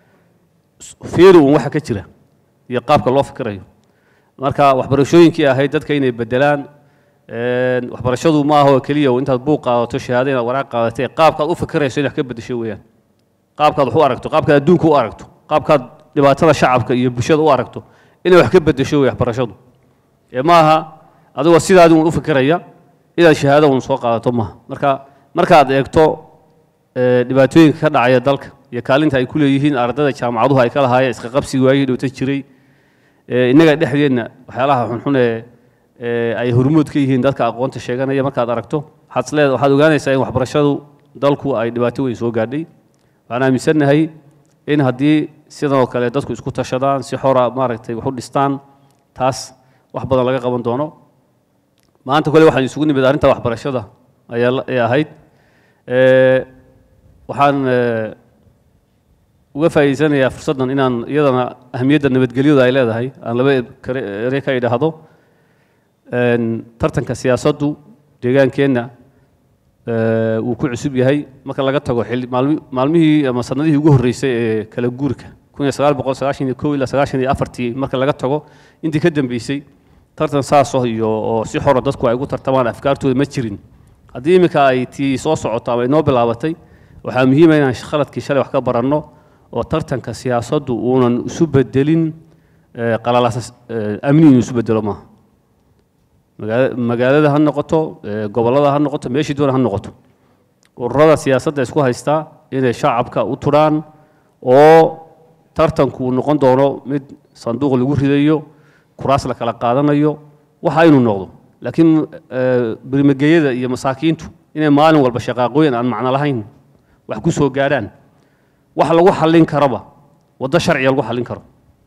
Speaker 3: fiiri uun waxa ka jira iyo qaabka loo fikirayo marka waxbarashooyinkii ahayd dadka inay bedelaan een, waxbarashadu ma aha oo keliya intaad buuq qaadato shahaado inaad waraaq qaadatay qaabkaad u fikirayso inaad ka bedesho weeyaan qaabkaad wax u aragto qaabkaad adduunka u aragto qaabkaad dhibaatada shacabka iyo bulshada u aragto inay wax ka bedesho wey waxbarashadu ee ma aha adigoo sidaadi uun u fikiraya inaad shahaado uun soo qaadato maaha marka markaad eegto ee, dhibaatooyinka ka dhacaya dalka iyo kaalinta ay ku leeyihiin ardayda jaamacaduhu ay ka lahaayeen iska qabsiga waagii dhowta jiray ee, innaga dhexdeenna waxyaalaha xunxun ee ee ay hormuud ka yihiin dadka aqoonta sheeganaya markaad aragto waxaad isleed waxaad ogaanaysaa in waxbarashadu dalku ay dhibaato weyn soo gaadhay waxaan aaminsannahay in haddii sidan oo kale dadku isku tashadaan si xora maaragtay wax u dhistaan taas wax badan laga qaban doono maanta kole waxaan isugu nimid arrinta waxbarashada ayaa la- ay ahayd Ee, waxaan ee, uga faa'iideysanayaa fursaddan inaan iyadana ahmiyadda nabadgelyada ay leedahay aan laba kare- ere ka idhaahdo Een, tartanka siyaasaddu deegaankeenna ee, wuu ku cusub yahay marka laga tago xilli maalmi- maalmihii ama sanadihii ugu horreysay ee kala guurka kun iyo sagaal boqol sagaashan iyo kow ilaa sagaashan iyo afartii marka laga tago intii ka dambeysay tartan saaso iyo oo si xora dadku ay ugu tartamaan afkaartooda ma jirin haddii iminka ay tii soo socoto ama inoo bilaabatay waxaa muhiima inaan khaladkii shalay wax ka baranno oo tartanka siyaasaddu uunan isu bedelin ee, qalalaasa ee, amni inuu isu bedelo maaha magaala- magaalada ha noqoto ee, gobollada ha noqoto meeshii doona ha noqoto ururada siyaasadda isku haystaa inay shacabka u turaan oo tartanku uu noqon doono mid sanduuq lagu ridayo kuraas la kala qaadanayo waxa inuu noqdo laakiin ee, birmageyada iyo masaakiintu inay maalin walba shaqaaqooyin aan macno lahayn wax ku soo gaadhaan wax lagu xallin karaba waddo sharciga lagu xallin karo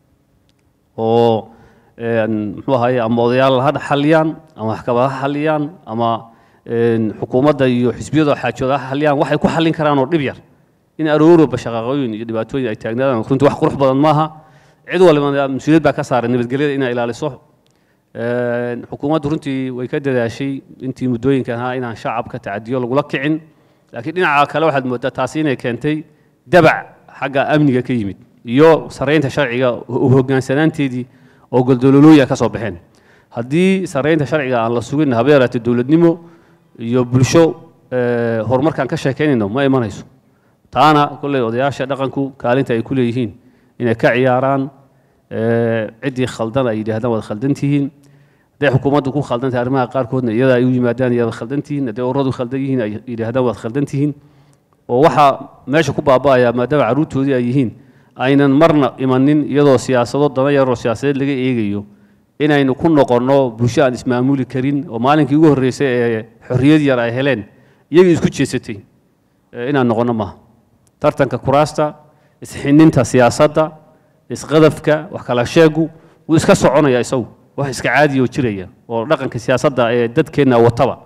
Speaker 3: oo een, muxuu ahaye ama odayaal ha xalliyaan ama maxkamad ha xalliyaan ama een, xukuumadda iyo xisbiyada xaajooda ha xalliyaan waxay ku xallin karaan oo dhib yar in aroorba shaqaaqooyin iyo dhibaatooyin ay taagnaadaan runtii wax qurux badan maaha cid walba mas-uuliyad baa ka saaran nabadgelyada inay ilaaliso Een, xukuumaddu runtii way ka dadaashay intii muddooyinkan ahaa inaan shacabka tacadiyo lagula kicin laakiin dhinaca kale waxaad moodaa taasi inay keentay dabac xagga amniga ka yimid iyo saraynta sharciga u hogaansanaanteedii oo goldololooya ka soo baxeen haddii saraynta sharciga aan la sugin haba yaraatee dowladnimo iyo bulsho eh, horumarkaan ka sheekaynayno ma imanayso taana kolley odayaasha dhaqanku kaalinta ay ku leeyihiin inay ka ciyaaraan eh, ciddii khaldan ay yidhaahdaan waad khaldan tihiin hadday xukuumaddu ku khaldan tahay arrimaha qaarkoodna iyada ay u yimaadaan iyaad khaldan tihiin hadday ururadu khaldan yihiin ay yidhaahdaan waad khaldan tihiin oo waxaa meesha ku baaba'aya maadaama carruurtoodii ay yihiin aynan marna imanin iyadoo siyaasado dana yaroo siyaasadeed laga eegayo inaynu ku noqonno bulsho aan ismaamuli karin oo maalinkii ugu horreysay ee xorriyad yar ay heleen iyagii isku jeesatay eh, inaan noqonno maaha tartanka kuraasta isxininta siyaasadda isqadafka wax kala sheegu wuu iska soconaya isagu wax iska caadiya oo jiraya oo dhaqanka siyaasadda ee dadkeenna wataba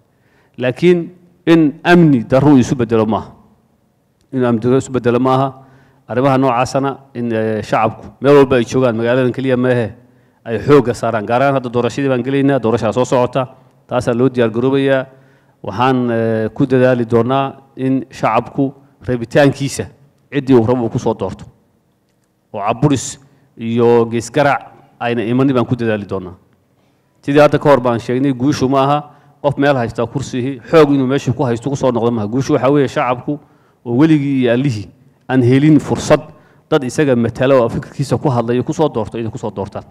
Speaker 3: laakiin in amni darru isu bedelo maaha in amni darru isu bedelo maaha arrimaha noocaasana in eh, shacabku meel walba ay joogaan magaaladan keliya meehe ay xoogga saaraan gaar ahaan hadda doorashadii baan gelaynaa doorashaa soo socota taasaa loo diyaar garoobayaa waxaan eh, ku dadaali doonaa in shacabku rabitaankiisa ciddii uu rabo uu ku soo doorto oo caburis iyo geesgarac ayna imanin baan ku dadaali doonaa sidii hadda ka hor baan sheegnay guushu ma aha qof meel haysta kursigii xoog inuu meesha ku haysto kusoo noqdo maaha guushu waxaa weeye shacabku oo weligii iyo allihii aan helin fursad dad isaga matala oo fikirkiisa ku hadlayo kusoo doorto inay kusoo doortaan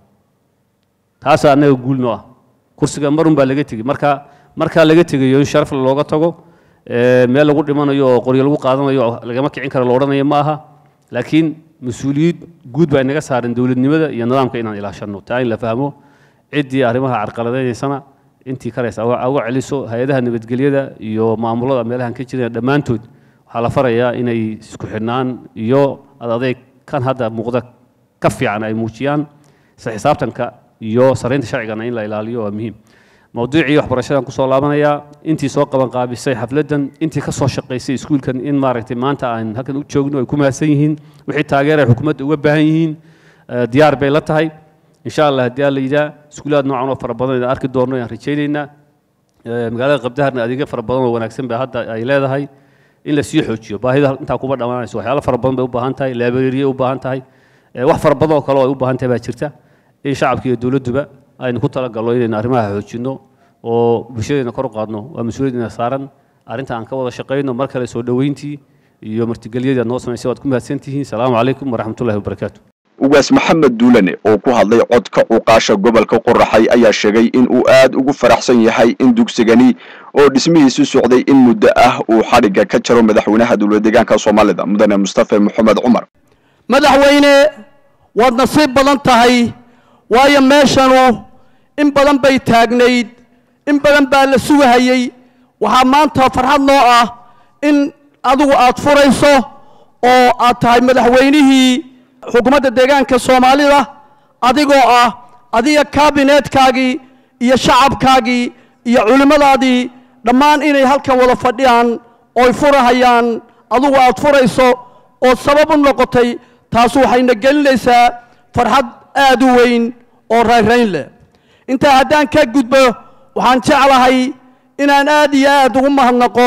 Speaker 3: taasaa annaga guul noo ah kursiga marun baa laga tegey marka markaa laga tegayo in sharaf looga tago ee, meel lagu dhimanayo oo qoryo lagu qaadanayo oo lagama kicin karo la odhanayo ma aha laakiin mas-uuliyad guud baa inaga saaran dowladnimada iyo nidaamka inaan ilaashanno taa in la fahmo ciddii arrimaha carqaladaynaysana intii karaysa uga uga celiso hay-adaha nabadgelyada iyo maamulada meelahan ka jiraya dhammaantood waxaa la farayaa inay isku xidhnaan iyo ad adeeg kan hadda muuqda ka fiican ay muujiyaan isla xisaabtanka iyo saraynta sharcigana in la ilaaliyo waa muhiim mawduucii waxbarashadan kusoo laabanayaa intii soo qaban qaabisay xafladdan intii ka soo shaqaysay iskuulkan in maaragtay maanta aan halkan u joogno ay ku mahadsan yihiin wixii taageer ay xukuumadda uga baahan yihiin eh, diyaar bay la tahay insha allah haddii alla yidhaa iskuulaad noocan oo fara badan ayaan arki doonno ayaan rajaynaynaa Eh, magaalada qabdaharna adeegyo fara badan oo wanaagsan bay hadda ay leedahay in la sii xoojiyo baahida intaa kuma dhammaanayso waxyaalo fara badan bay u baahan tahay laabareeriye u baahan tahay Eh, wax fara badan oo kale oo ay u baahan tahay baa jirta in shacabka iyo dowladduba aynu ku talagalno inaynu arrimaha xoojinno oo bulshadeena kor u qaadno waa mas-uuliyadina saaran arrinta aan ka wada shaqayno mar kale soo dhoweyntii iyo martigelyadii aad noo samaysay waad ku mahadsantihiin salaamu calaykum waraxmatullahi wabarakaatu
Speaker 1: ugaas maxamed duulane oo ku hadlay codka cuqaasha gobolka qoraxay ayaa sheegay in uu aad ugu faraxsan yahay in dugsigani oo dhismihiisu socday in muddo ah uu xadhigga ka jaro madaxweynaha dowlad deegaanka soomaalida mudane mustafa maxamed cumar
Speaker 13: madaxweyne waad nasiib badan tahay waayo meeshanu in badan bay taagnayd in badan baa la sugahayey waxaa maanta farxad noo ah in adigu aad furayso oo aad tahay madaxweynihii xukuumadda deegaanka soomaalida adigoo ah adiga kaabineetkaagii iyo shacabkaagii iyo culimmadaadii dhammaan inay halkan wada fadhiyaan ooy furahayaan adigu aad furayso oo sabab u noqotay taas waxayna gelinaysaa farxad aad u weyn oo rayrayn leh intaa haddaan ka gudbo waxaan jeclahay inaan aad iyo aad ugu mahadnaqo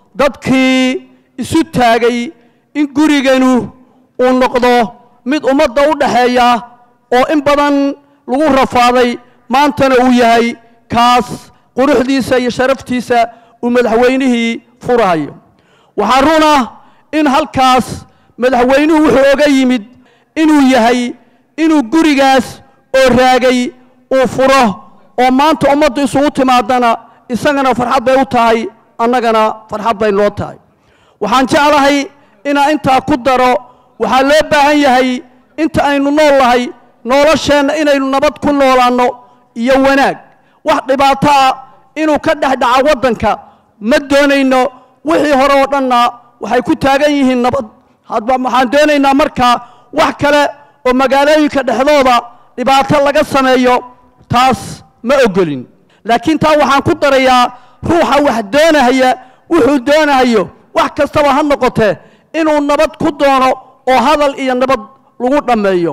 Speaker 13: dadkii isu taagay in guriganu uu noqdo mid ummadda u dhaxeeya oo in badan lagu rafaaday maantana uu yahay kaas quruxdiisa iyo sharaftiisa uu madaxweynihii furahayo waxaa runa in halkaas madaxweynuhu wuxuu oga yimid inuu yahay inuu gurigaas oo raagay uu furo oo maanta ummaddu isugu timaadana isagana farxad bay u tahay annagana farxad bay noo tahay waxaan jeclahay inaan intaa ku daro waxaa loo baahan yahay inta aynu nool nahay nolosheenna inaynu nabad ku noolaanno iyo wanaag wax dhibaato ah inuu ka dhex dhaca waddanka ma doonayno wixii hore oo dhanna waxay ku taagan yihiin nabad hadba waxaan doonaynaa markaa wax kale oo magaalooyinka dhexdooda dhibaato laga sameeyo taas ma ogolin laakiin taa waxaan ku darayaa ruuxa wax doonahaya wuxuu doonahayo wax kastaba ha noqotee inuu nabad ku doono oo hadal iyo nabad lagu dhammeeyo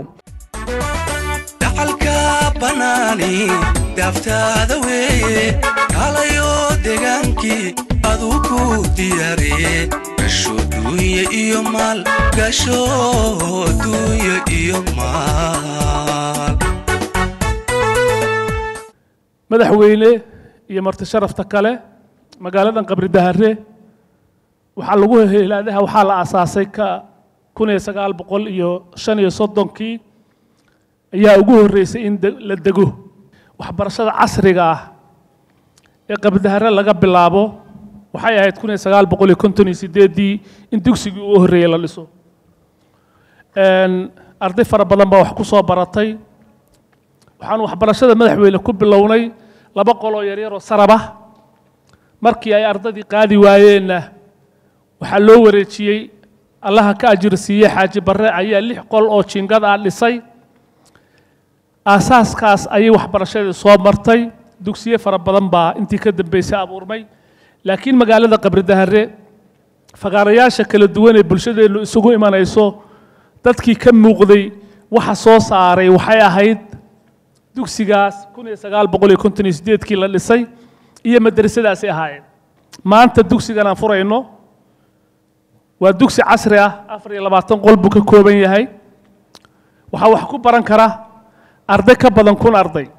Speaker 14: dacalka banaani daaftaada weeye kalayo degaankii aduu ku diyaariye gasho duunya iyo maal gasho duunya iyo maal
Speaker 15: madaxweyne iyo marti sharafta kale magaaladan qabri dahare waxaa lagu helaadaha waxaa la aasaasay ka kun iyo sagaal boqol iyo shan iyo soddonkii ayaa ugu horreysay in de- la dego waxbarashada casriga ah ee qabri dahare laga bilaabo waxay ahayd kun iyo sagaal boqol iyo konton iyo sideeddii in dugsigii ugu horreeyey la dhiso Een, arday fara badan baa wax ku soo baratay waxaan waxbarashada madaxweyne ku bilownay laba qoloo yaryar oo sarab ah markii ay ardaydii qaadi waayeenna waxaa loo wareejiyey allaha ka ajir siiyey xaaji barre ayaa lix qol oo jiingad ah dhisay aasaaskaas ayay waxbarashadii soo martay dugsiye fara badan baa intii ka dambeysay abuurmay laakiin magaalada qabri dahare fagaarayaasha kala duwan ee bulshadeennu isugu imanayso dadkii ka muuqday waxa soo saaray waxay ahayd dugsigaas kun iyo sagaal boqol iyo konton iyo sideedkii la dhisay iyo madrasadaasay ahaayeen maanta dugsigan aan furayno waa dugsi casri ah afar iyo labaatan qol buu ka kooban yahay waxaa wax ku baran kara arday ka badan kun arday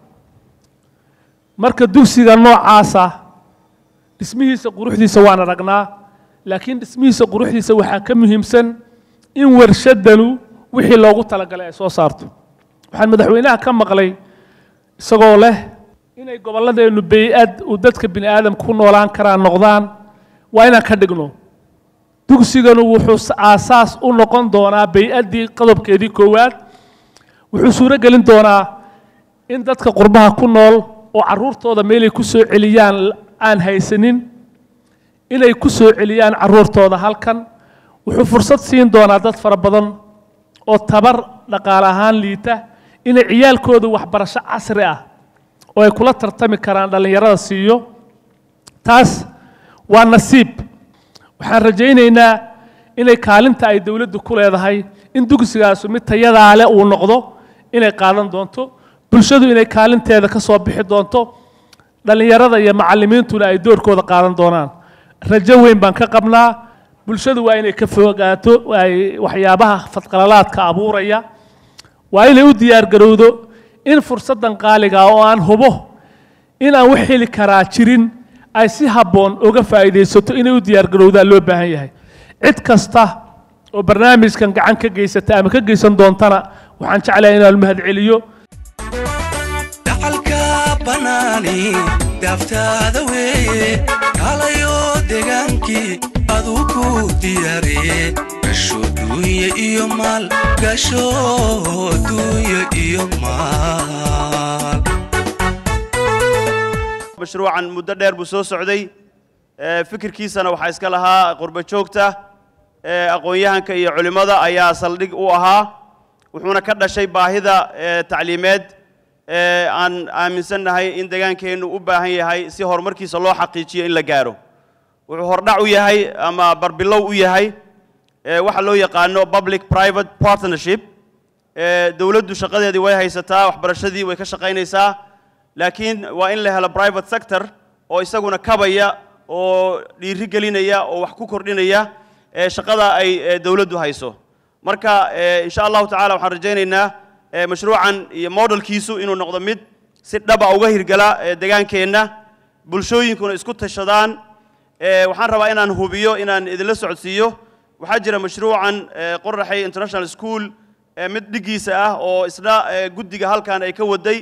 Speaker 15: marka dugsiga noocaasa dhismihiisa quruxdiisa waan aragnaa laakiin dhismihiisa quruxdiisa waxaa ka muhiimsan in warshadanu wixii loogu talagalay ay soo saarto waxaan madaxweynaha ka maqlay isagoo leh inay gobolladeennu bey-ad uu dadka bini aadamka ku noolaan karaan noqdaan waa inaan ka dhigno dugsiganu wuxuu aasaas u noqon doonaa bey-addii qodobkeedii koowaad wuxuu suuro gelin doonaa in dadka qurbaha ku nool oo carruurtooda meelay ku soo celiyaan aan haysanin inay ku soo celiyaan carruurtooda halkan wuxuu fursad siin doonaa dad fara badan oo tabar dhaqaale ahaan liita inay ciyaalkooda waxbarasho casri ah oo ay kula tartami karaan dhallinyarada siiyo taas waa nasiib waxaan rajaynaynaa inay kaalinta ay dowladdu ku leedahay in dugsigaasu mid tayadaa leh uu noqdo inay qaadan doonto bulshadu inay kaalinteeda ka soo bixi doonto dhallinyarada iyo macallimiintuna ay doorkooda qaadan doonaan rajo weyn baan ka qabnaa bulshadu waa inay ka fogaato ay waxyaabaha fadqalalaadka abuuraya waa inay u diyaargarowdo in fursaddan qaaliga ah oo aan hubo in aan wax heli karaa jirin ay si habboon uga faa'iidaysato inay u diyaargarowdaan loo baahan yahay cid kasta oo barnaamijkan gacan ka geysata ama ka geysan doontana waxaan jeclahay inaan mahadceliyo
Speaker 14: dhaxalka banaani daaftaada weeye kaalayo degaankii aduu ku diyaariye gasho duunya iyo maal gasho duunya iyo maal
Speaker 16: mashruucan muddo dheer buu soo socday ee, fikirkiisana waxaa iska lahaa qurbo joogta ee, aqoon-yahanka iyo culimmada ayaa saldhig u ahaa wuxuuna ka dhashay baahida ee, tacliimeed ee, aan aaminsannahay in degaankeennu u baahan yahay si horumarkiisa loo xaqiijiyo in la gaaro wuxuu hordhac u yahay ama barbilow u yahay ee, waxa loo yaqaano public private partnership ee, dowladdu shaqadeedii way haysataa waxbarashadii way ka shaqaynaysaa laakiin waa in la helo private sector oo isaguna kabaya oo dhiiri gelinaya oo wax ku kordhinaya ee shaqada ay ee, dowladdu hayso marka ee, insha allahu tacaala waxaan rajaynaynaa ee, mashruucan iyo modelkiisu inuu noqdo mid si dhaba uga hirgala ee, degaankeenna bulshooyinkuna isku tashadaan ee, waxaan rabaa inaan hubiyo inaan idinla socodsiiyo waxaa jira mashruucan ee, qoraxay international school ee, mid dhigiisa ah oo isna ee, guddiga halkan ay ka waday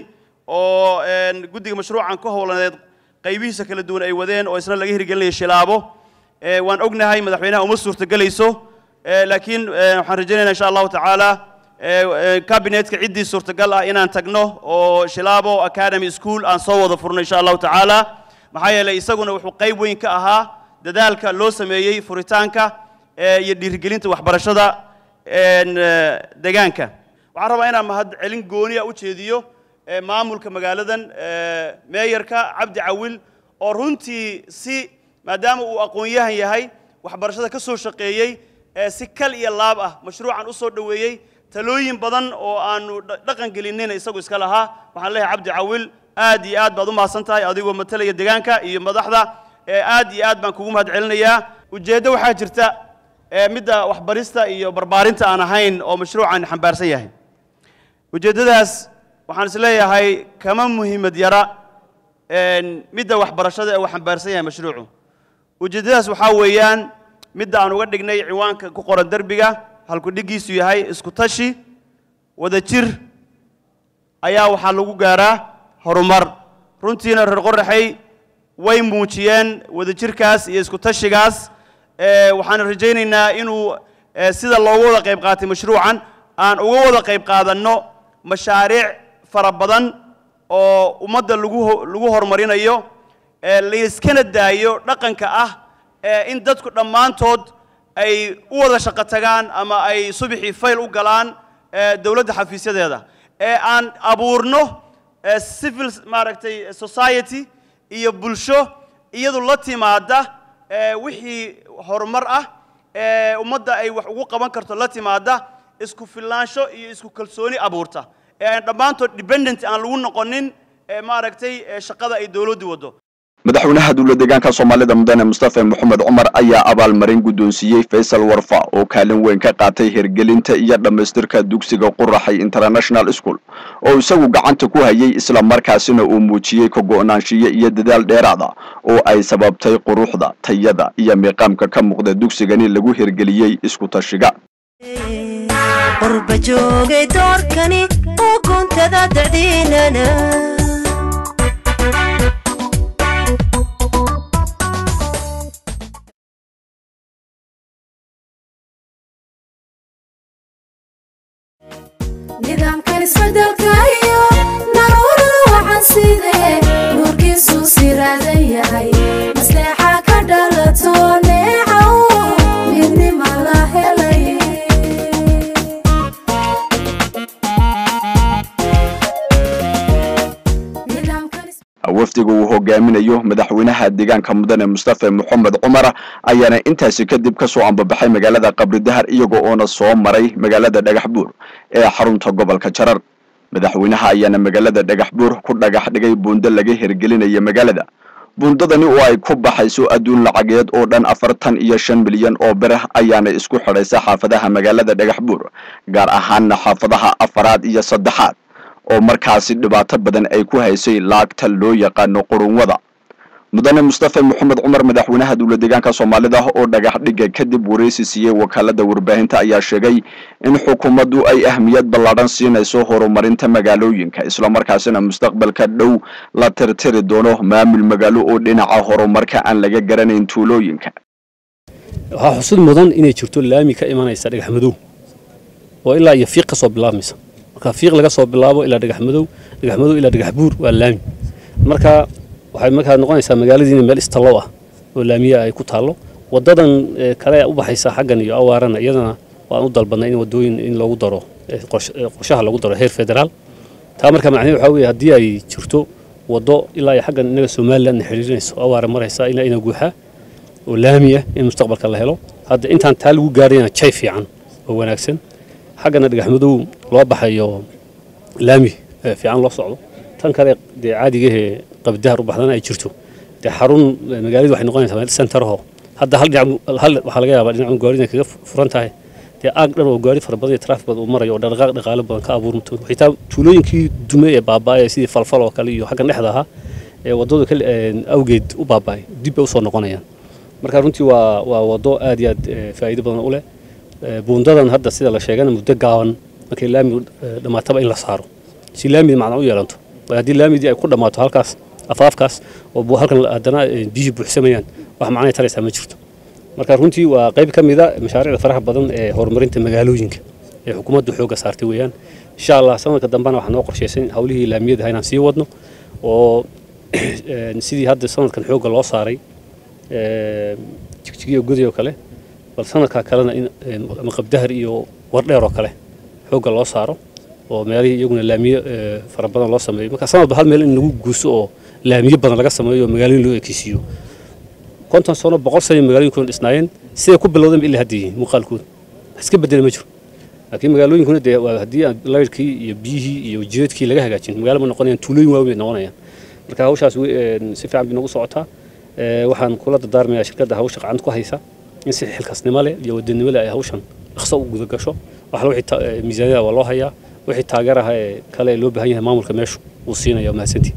Speaker 16: oo een, guddiga mashruucan ka howlaneed qaybihiisa kala duwan ay wadeen oo isna laga hirgelinaya shilaabo ee, waan ognahay madaxweynaha uma suurtagelayso ee, laakiin ee, waxaan rajaynaynaa insha allahu tacaala ee, ee, kabinetka ciddii suurtagal ah inaan tagno oo shilaabo academy school aan soo wada furno insha allahu tacaala maxaa yeelay isaguna wuxuu qayb weyn ka ahaa dadaalka loo sameeyey furitaanka ee, iyo dhiirigelinta waxbarashada een, ee, deegaanka waxaan rabaa inaan mahadcelin gooniya u jeediyo ee, maamulka magaaladan ee, meeyarka cabdi cawil oo runtii si maadaama uu aqoon-yahan yahay waxbarashada ka soo shaqeeyey ee si kal iyo laab ah mashruucan u soo dhoweeyey talooyin badan oo aanu dha- dhaqan gelinina isagu iska lahaa waxaan leeyahay cabdi cawil aad iyo aad baad u mahadsan tahay adigoo matalaya deegaanka iyo madaxda ee aad iyo aad baan kugu mahad celinayaa ujeeddo waxaa jirta ee midda waxbarista iyo barbaarinta aan ahayn oo mashruucan xambaarsan yahay ujeeddadaas waxaan is leeyahay kama muhiimad yara een, midda waxbarashada ee uu xambaarsan yahay mashruucu ujeeddadaas waxaa weeyaan midda aan uga dhignay ciwaanka ku qoran derbiga halku dhigiisu yahay isku tashi wada jir ayaa waxaa lagu gaaraa horumar runtiina reer qoraxay way muujiyeen wadajirkaas iyo isku tashigaas ee, waxaan rajaynaynaa inuu ee, sida loogu wada qayb qaatay mashruucan aan uga wada qayb qaadanno mashaariic fara badan oo ummadda lagu ho- lagu horumarinayo ee, layskana daayo dhaqanka ah ee in dadku dhammaantood ay u wada shaqo tagaan ama ay subaxii fayl u galaan ee, dowladda xafiisyadeeda ee aan abuurno ee, civil maaragtay society iyo bulsho iyadu la timaada ee, wixii horumar ah ee ummadda ay wax ugu qaban karto la timaada isku filaansho iyo isku kalsooni abuurta ee aan dhammaantood dependent aan lagu noqonin ee maaragtay ee shaqada ay dowladdu waddo
Speaker 1: madaxweynaha dowla deegaanka soomaalida mudane mustafa maxamed cumar ayaa abaalmarin guddoonsiiyey faysal warfa oo kaalin weyn ka qaatay hirgelinta iyo dhammaystirka dugsiga quraxay international school oo isagu gacanta ku hayay isla markaasina uu muujiyey ka go'naanshiye iyo dadaal dheeraad ah oo ay sababtay quruxda tayada iyo miiqaamka ka muuqda dugsigani lagu hirgeliyey isku tashiga
Speaker 17: qurba joogay doorkani oo guntada dacdiinana
Speaker 12: nidaamkan isbedelka iyo naruurada waxaan sidee nuurkiisu siraadan yahay maslaxa ka dhalato neecaw midnima la helay
Speaker 1: wafdiga uu hogaaminayo madaxweynaha deegaanka mudane mustafa maxamed cumar ayaana intaasi kadib ka soo ambabaxay magaalada qabri dahar iyaga oona soo maray magaalada dhagax buur ee xarunta gobolka jarar madaxweynaha ayaana magaalada dhagax buur ku dhagax dhigay buundo laga hirgelinaya magaalada buundadani oo ay ku baxayso adduun lacageed oo dhan afartan iyo shan milyan oo bir ayaana isku xidhaysa xaafadaha magaalada dhagax buur gaar ahaanna xaafadaha afaraad iyo saddexaad oo markaasi dhibaato badan ay ku haysay laagta loo yaqaano qurunwada mudane mustafa maxamed cumar madaxweynaha dowla deegaanka soomaalida oo dhagax dhigga kadib wareysi siiyey wakaalada warbaahinta ayaa sheegay in xukuumaddu ay ahmiyad ballaadhan siinayso horumarinta magaalooyinka islamarkaasina mustaqbalka dhow la tirtiri doono maamul magaalo oo dhinaca horumarka aan laga garanayn tuulooyinka
Speaker 18: waxaa xusud mudan inay jirto laami ka imanaysa dhagax madow oo ilaa iyo fiiq ka soo bilaabmaysa marka fiiq laga soo bilaabo ilaa dhagax madow dhagax madow ilaa dhagax buur waa laami marka waxay markaa noqonaysaa magaaladiina meel istallow ah oo laamiya ay ku taallo wadadan eh, kale u baxaysa xaggan iyo awaarana iyadana waan u dalbadnay in wadooyin in loogu daro eh, qorsh- eh, qorshaha lagu daro heer federaal taa marka macnaheedu waxaa weeye haddii ay jirto wado ilaa iyo xaggan inaga somaliland xiriirinayso awaara maraysa ilaa ina guuxa oo laami ah in mustaqbalka la helo hadda intaan taa lagu gaarayna jay fiican oo wanaagsan xaggana dhagax madow loo baxayo laami eh, fiican loo socdo tan kale dee caadigahee qabdahar u baxdana ay jirto dee xarun eh, magaaladu waxay noqonaysaa meel centeraho hadda hal dhinac hal waxaa laga yaabaa dhinacu gaarida kaga furan tahay dee aag dhan oo gaari fara badan iyo traafik badan uu marayo oo dhaqaaq dhaqaale badan ka abuurmato xitaa tuulooyinkii dume ee baaba'aya sidii falfal oo kale iyo xaggan dhexda ahaa ee waddadu kale eh, awgeed u baaba'ay dib bay usoo noqonayaan marka runtii waa waa waddo aad iyo aad eh, faa'iido badan u leh Eh, buundadan hadda sida la sheegana muddo gaaban markay laamigu eh, dhammaataba in la saaro si laamidi macna u yeelanto waayo haddii laamidii ay ku dhammaato halkaas afaafkaas oo bu- halkan la- haddana eh, biyihii buuxsamayaan wax macnay taraysaa ma jirto marka runtii waa qayb ka mida mashaariicda faraha badan ee horumarinta magaalooyinka ee xukuumaddu xoogga saartay weeyaan insha allah sanadka dambena waxaa noo qorshaysan howlihii laamiyada inaan sii wadno oo eh, sidii hadda sanadkan xoogga loo saaray eh, jigjigiyo gudi oo kale bal sanadkaa kalena in een, ama qabdahar iyo wardheer oo kale xoogga loo saaro oo meelihii iyaguna laamiyo eh, fara badan loo sameeyo marka sanadba hal meel in lagu guuso oo laamiyo badan laga sameeyo oo magaalooyin loo ekeysiiyo konton sano boqol sano magaalooyinkuna dhisnaayeen siday ku bilowdeen ba ilaa hadda yihiin muuqaalkooda wax iska bedela ma jiro laakiin magaalooyinkuna dee waa haddii aan laydhkii iyo biyihii iyo jireedkii laga hagaajin magaalo ma noqonayaan tuulooyin waaweyn bay noqonayaan marka hawshaas we- een, si fiican bay nagu socotaa Eh, waxaan kula dardaarmayaa shirkadda hawsha gacanta ku haysa in si xilkasnimo leh iyo wadanimo leh ay hawshan dhaqso u guda gasho waxla wixii ta- eh, miisaaniyada waa loo hayaa wixii taageeraha ee kale ee loo baahan yahay maamulka meeshu wuu siinaya mahadsantii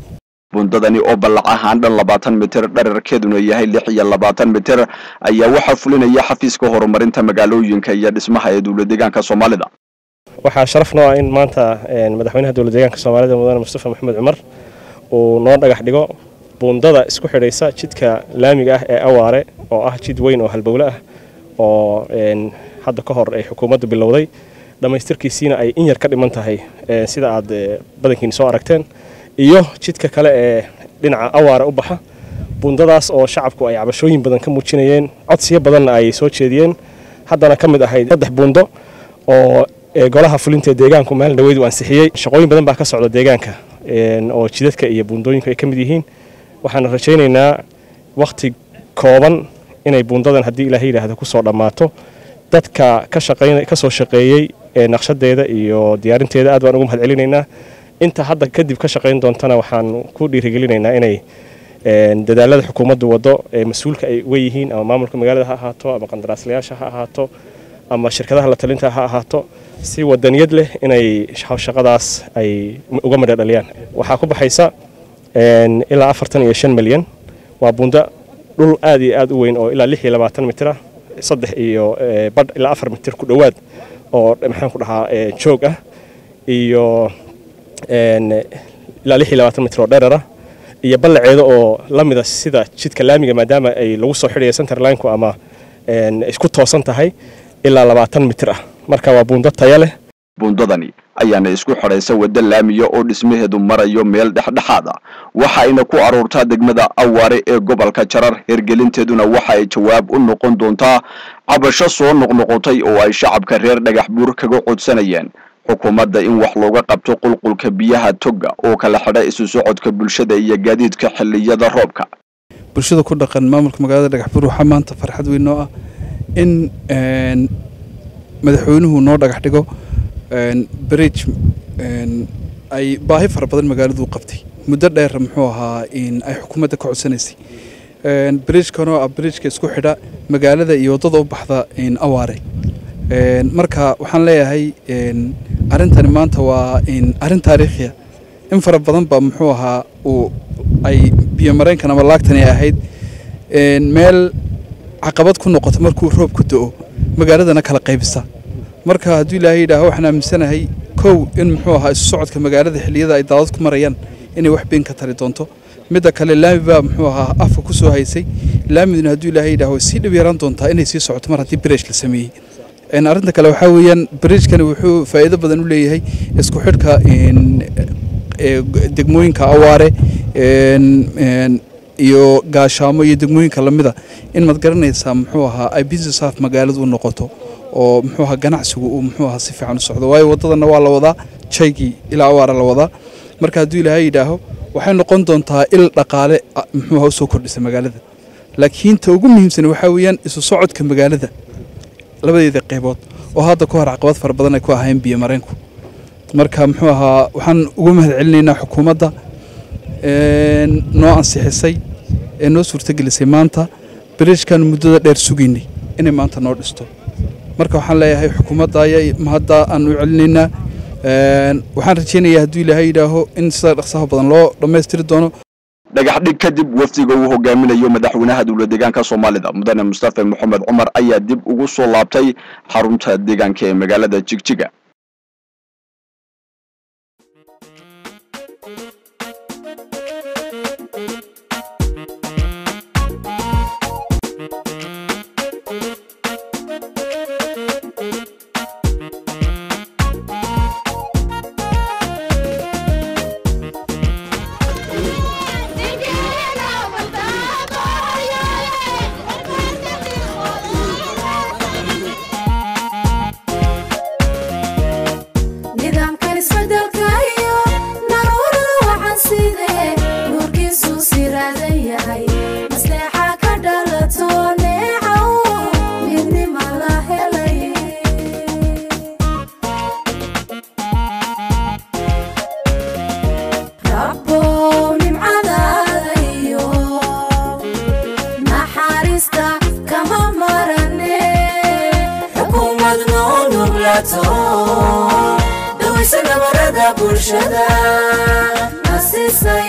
Speaker 1: buundadani oo ballac ahaan dhan labaatan mitir dherarkeeduna yahay lix iyo labaatan mitir ayaa waxaa fulinaya xafiiska horumarinta magaalooyinka iyo dhismaha ee dowlad deegaanka soomaalida
Speaker 19: waxaa sharaf noo ah in maanta madaxweynaha dowlad deegaanka soomaalida mudane mustafa maxamed cumar uu noo dhagax dhigo buundada isku xidhaysa jidka laamiga ah ee awaare oo ah jid weyn oo halbowle ah oo hadda ka hor ay xukuumaddu bilowday dhammaystirkiisiina ay in yar ka dhiman tahay sida aad badankiina soo aragteen iyo jidka kale ee dhinaca awaare u baxa buundadaas oo shacabku ay cabashooyin badan ka muujinayeen codsiyo badanna ay soo jeediyeen haddana ka mid ahayd saddex buundo oo golaha fulinta deegaanku maalin dhaweyd uu ansixiyey shaqooyin badan baa ka socda deegaanka oo jidadka iyo buundooyinku ay ka mid yihiin waxaana rajaynaynaa wakhti kooban inay buundadan haddii ilaaha yidhaahdo kusoo dhammaato dadka ka shaqayn ka soo shaqeeyey ee naqshadeeda iyo diyaarinteeda aad baan ugu mahad celinaynaa inta hadda kadib ka shaqayn doontana waxaan ku dhiirigelinaynaa inay dadaalada xukuumaddu waddo ee mas-uulka ay uga yihiin ama maamulka magaalada ha ahaato ama qandaraaslayaasha ha ahaato ama shirkadaha la talinta ha ahaato si wadaniyad leh inay shaqadaas ay uga madha dhaliyaan waxaa ku baxaysa ilaa afartan iyo shan milyan waa buundo dhul aad iyo aad u weyn oo ilaa lix iyo labaatan mitir ah saddex iyo badh ilaa afar mitir ku dhowaad oo maxaan ku dhahaa joog ah iyo ilaa lix iyo labaatan mitir oo dherer ah iyo ballaceeda oo la mida sida jidka laamiga maadaama ay lagu soo xidhaya centerlineko ama isku toosan tahay ilaa labaatan mitir ah marka waa buundo taya leh
Speaker 1: buundadani ayaana isku xidhaysa wadda laamiya oo dhismaheedu marayo meel dhexdhexaad ah waxayna ku aruurtaa degmada awaare ee gobolka jarar hergelinteeduna waxa ay jawaab u noqon doontaa cabasho soo noqnoqotay oo ay shacabka reer dhagax buur kaga codsanayeen xukuumadda in wax looga qabto qulqulka biyaha togga oo kala xidha isu socodka bulshada iyo gaadiidka xilliyada roobka
Speaker 20: bulshada ku dhaqan maamulka magaalada dhagax buur waxaa maanta farxad weyn noo ah in madaxweynuhu noo dhagax dhigo bridge ay baahi fara badan magaaladu qabtay muddo dheer muxuu ahaa in ay xukuumadda ka codsanaysay bridgekan oo ah bridgeka isku xidha magaalada iyo waddada u baxda awaare marka waxaan leeyahay arrintani maanta waa arrin taariikhiya in fara badan baa muxuu ahaa uu ay biyomareenkan ama laagtani ahayd meel caqabad ku noqoto markuu roobku do-o magaaladana kala qaybisa marka hadduu ilaahay yidhaaho waxaan aaminsanahay kow in muxuu ahaa isu socodka magaalada xilliyada ay daadad ku marayaan inay wax been ka tari doonto midda kale laami baa muxuu ahaa afka ku soo haysay laamiduna hadduu ilaahay yidhaaho way sii dhib yaraan doontaa inay sii socoto mar haddii bridge la sameeyey arrinta kale waxaa weeyaan bridgekani wuxuu faa'iido badan u leeyahay isku xidhka degmooyinka awaare iyo gaashaamo iyo degmooyinka lamida in maad garanaysaa muxuu ahaa ay business half magaaladu u noqoto oo muxuu ahaa ganacsigu uu muxuu ahaa si fiican u socdo waayo waddadana waa la wadaa jaygii ilaa awaara la wadaa marka hadduu ilaahay yidhaaho waxay noqon doontaa il dhaqaale muxuu ahaa usoo kordhisa magaalada laakiin ta ugu muhiimsan waxaa weeyaan isu socodka magaalada labadeeda qaybood oo hadda ka hor caqabad fara badan ay ku ahaayeen biyo mareenku marka muxuu ahaa waxaan ugu mahad celinaynaa xukuumadda noo ansixisay ee noo suurtagelisay maanta bridgekan muddada dheer sugaynay inay maanta noo dhisto marka waxaan leeyahay xukuumadda ayaa mahadda aan u celinaynaa waxaan rajaynayaa hadduu ilaahay yidhaaho in sida dhaqsaha badan loo dhammaystiri doono
Speaker 1: dhagax dhig kadib wafdiga uu hogaaminayo madaxweynaha dowlad deegaanka soomaalida mudane mustafa maxamed cumar ayaa dib ugu soo laabtay xarunta deegaanka ee magaalada jigjiga
Speaker 12: nidaamkan isbedelka iyo naruurada waxaan sidee nuurkiisu siraadan yahay masteexa ka dhalato neecaw midnima la helay rabbow nimcadaada iyo naxariista kama marane xukuumad noo nuglato dhawaysa nabarada bulshada nasiisay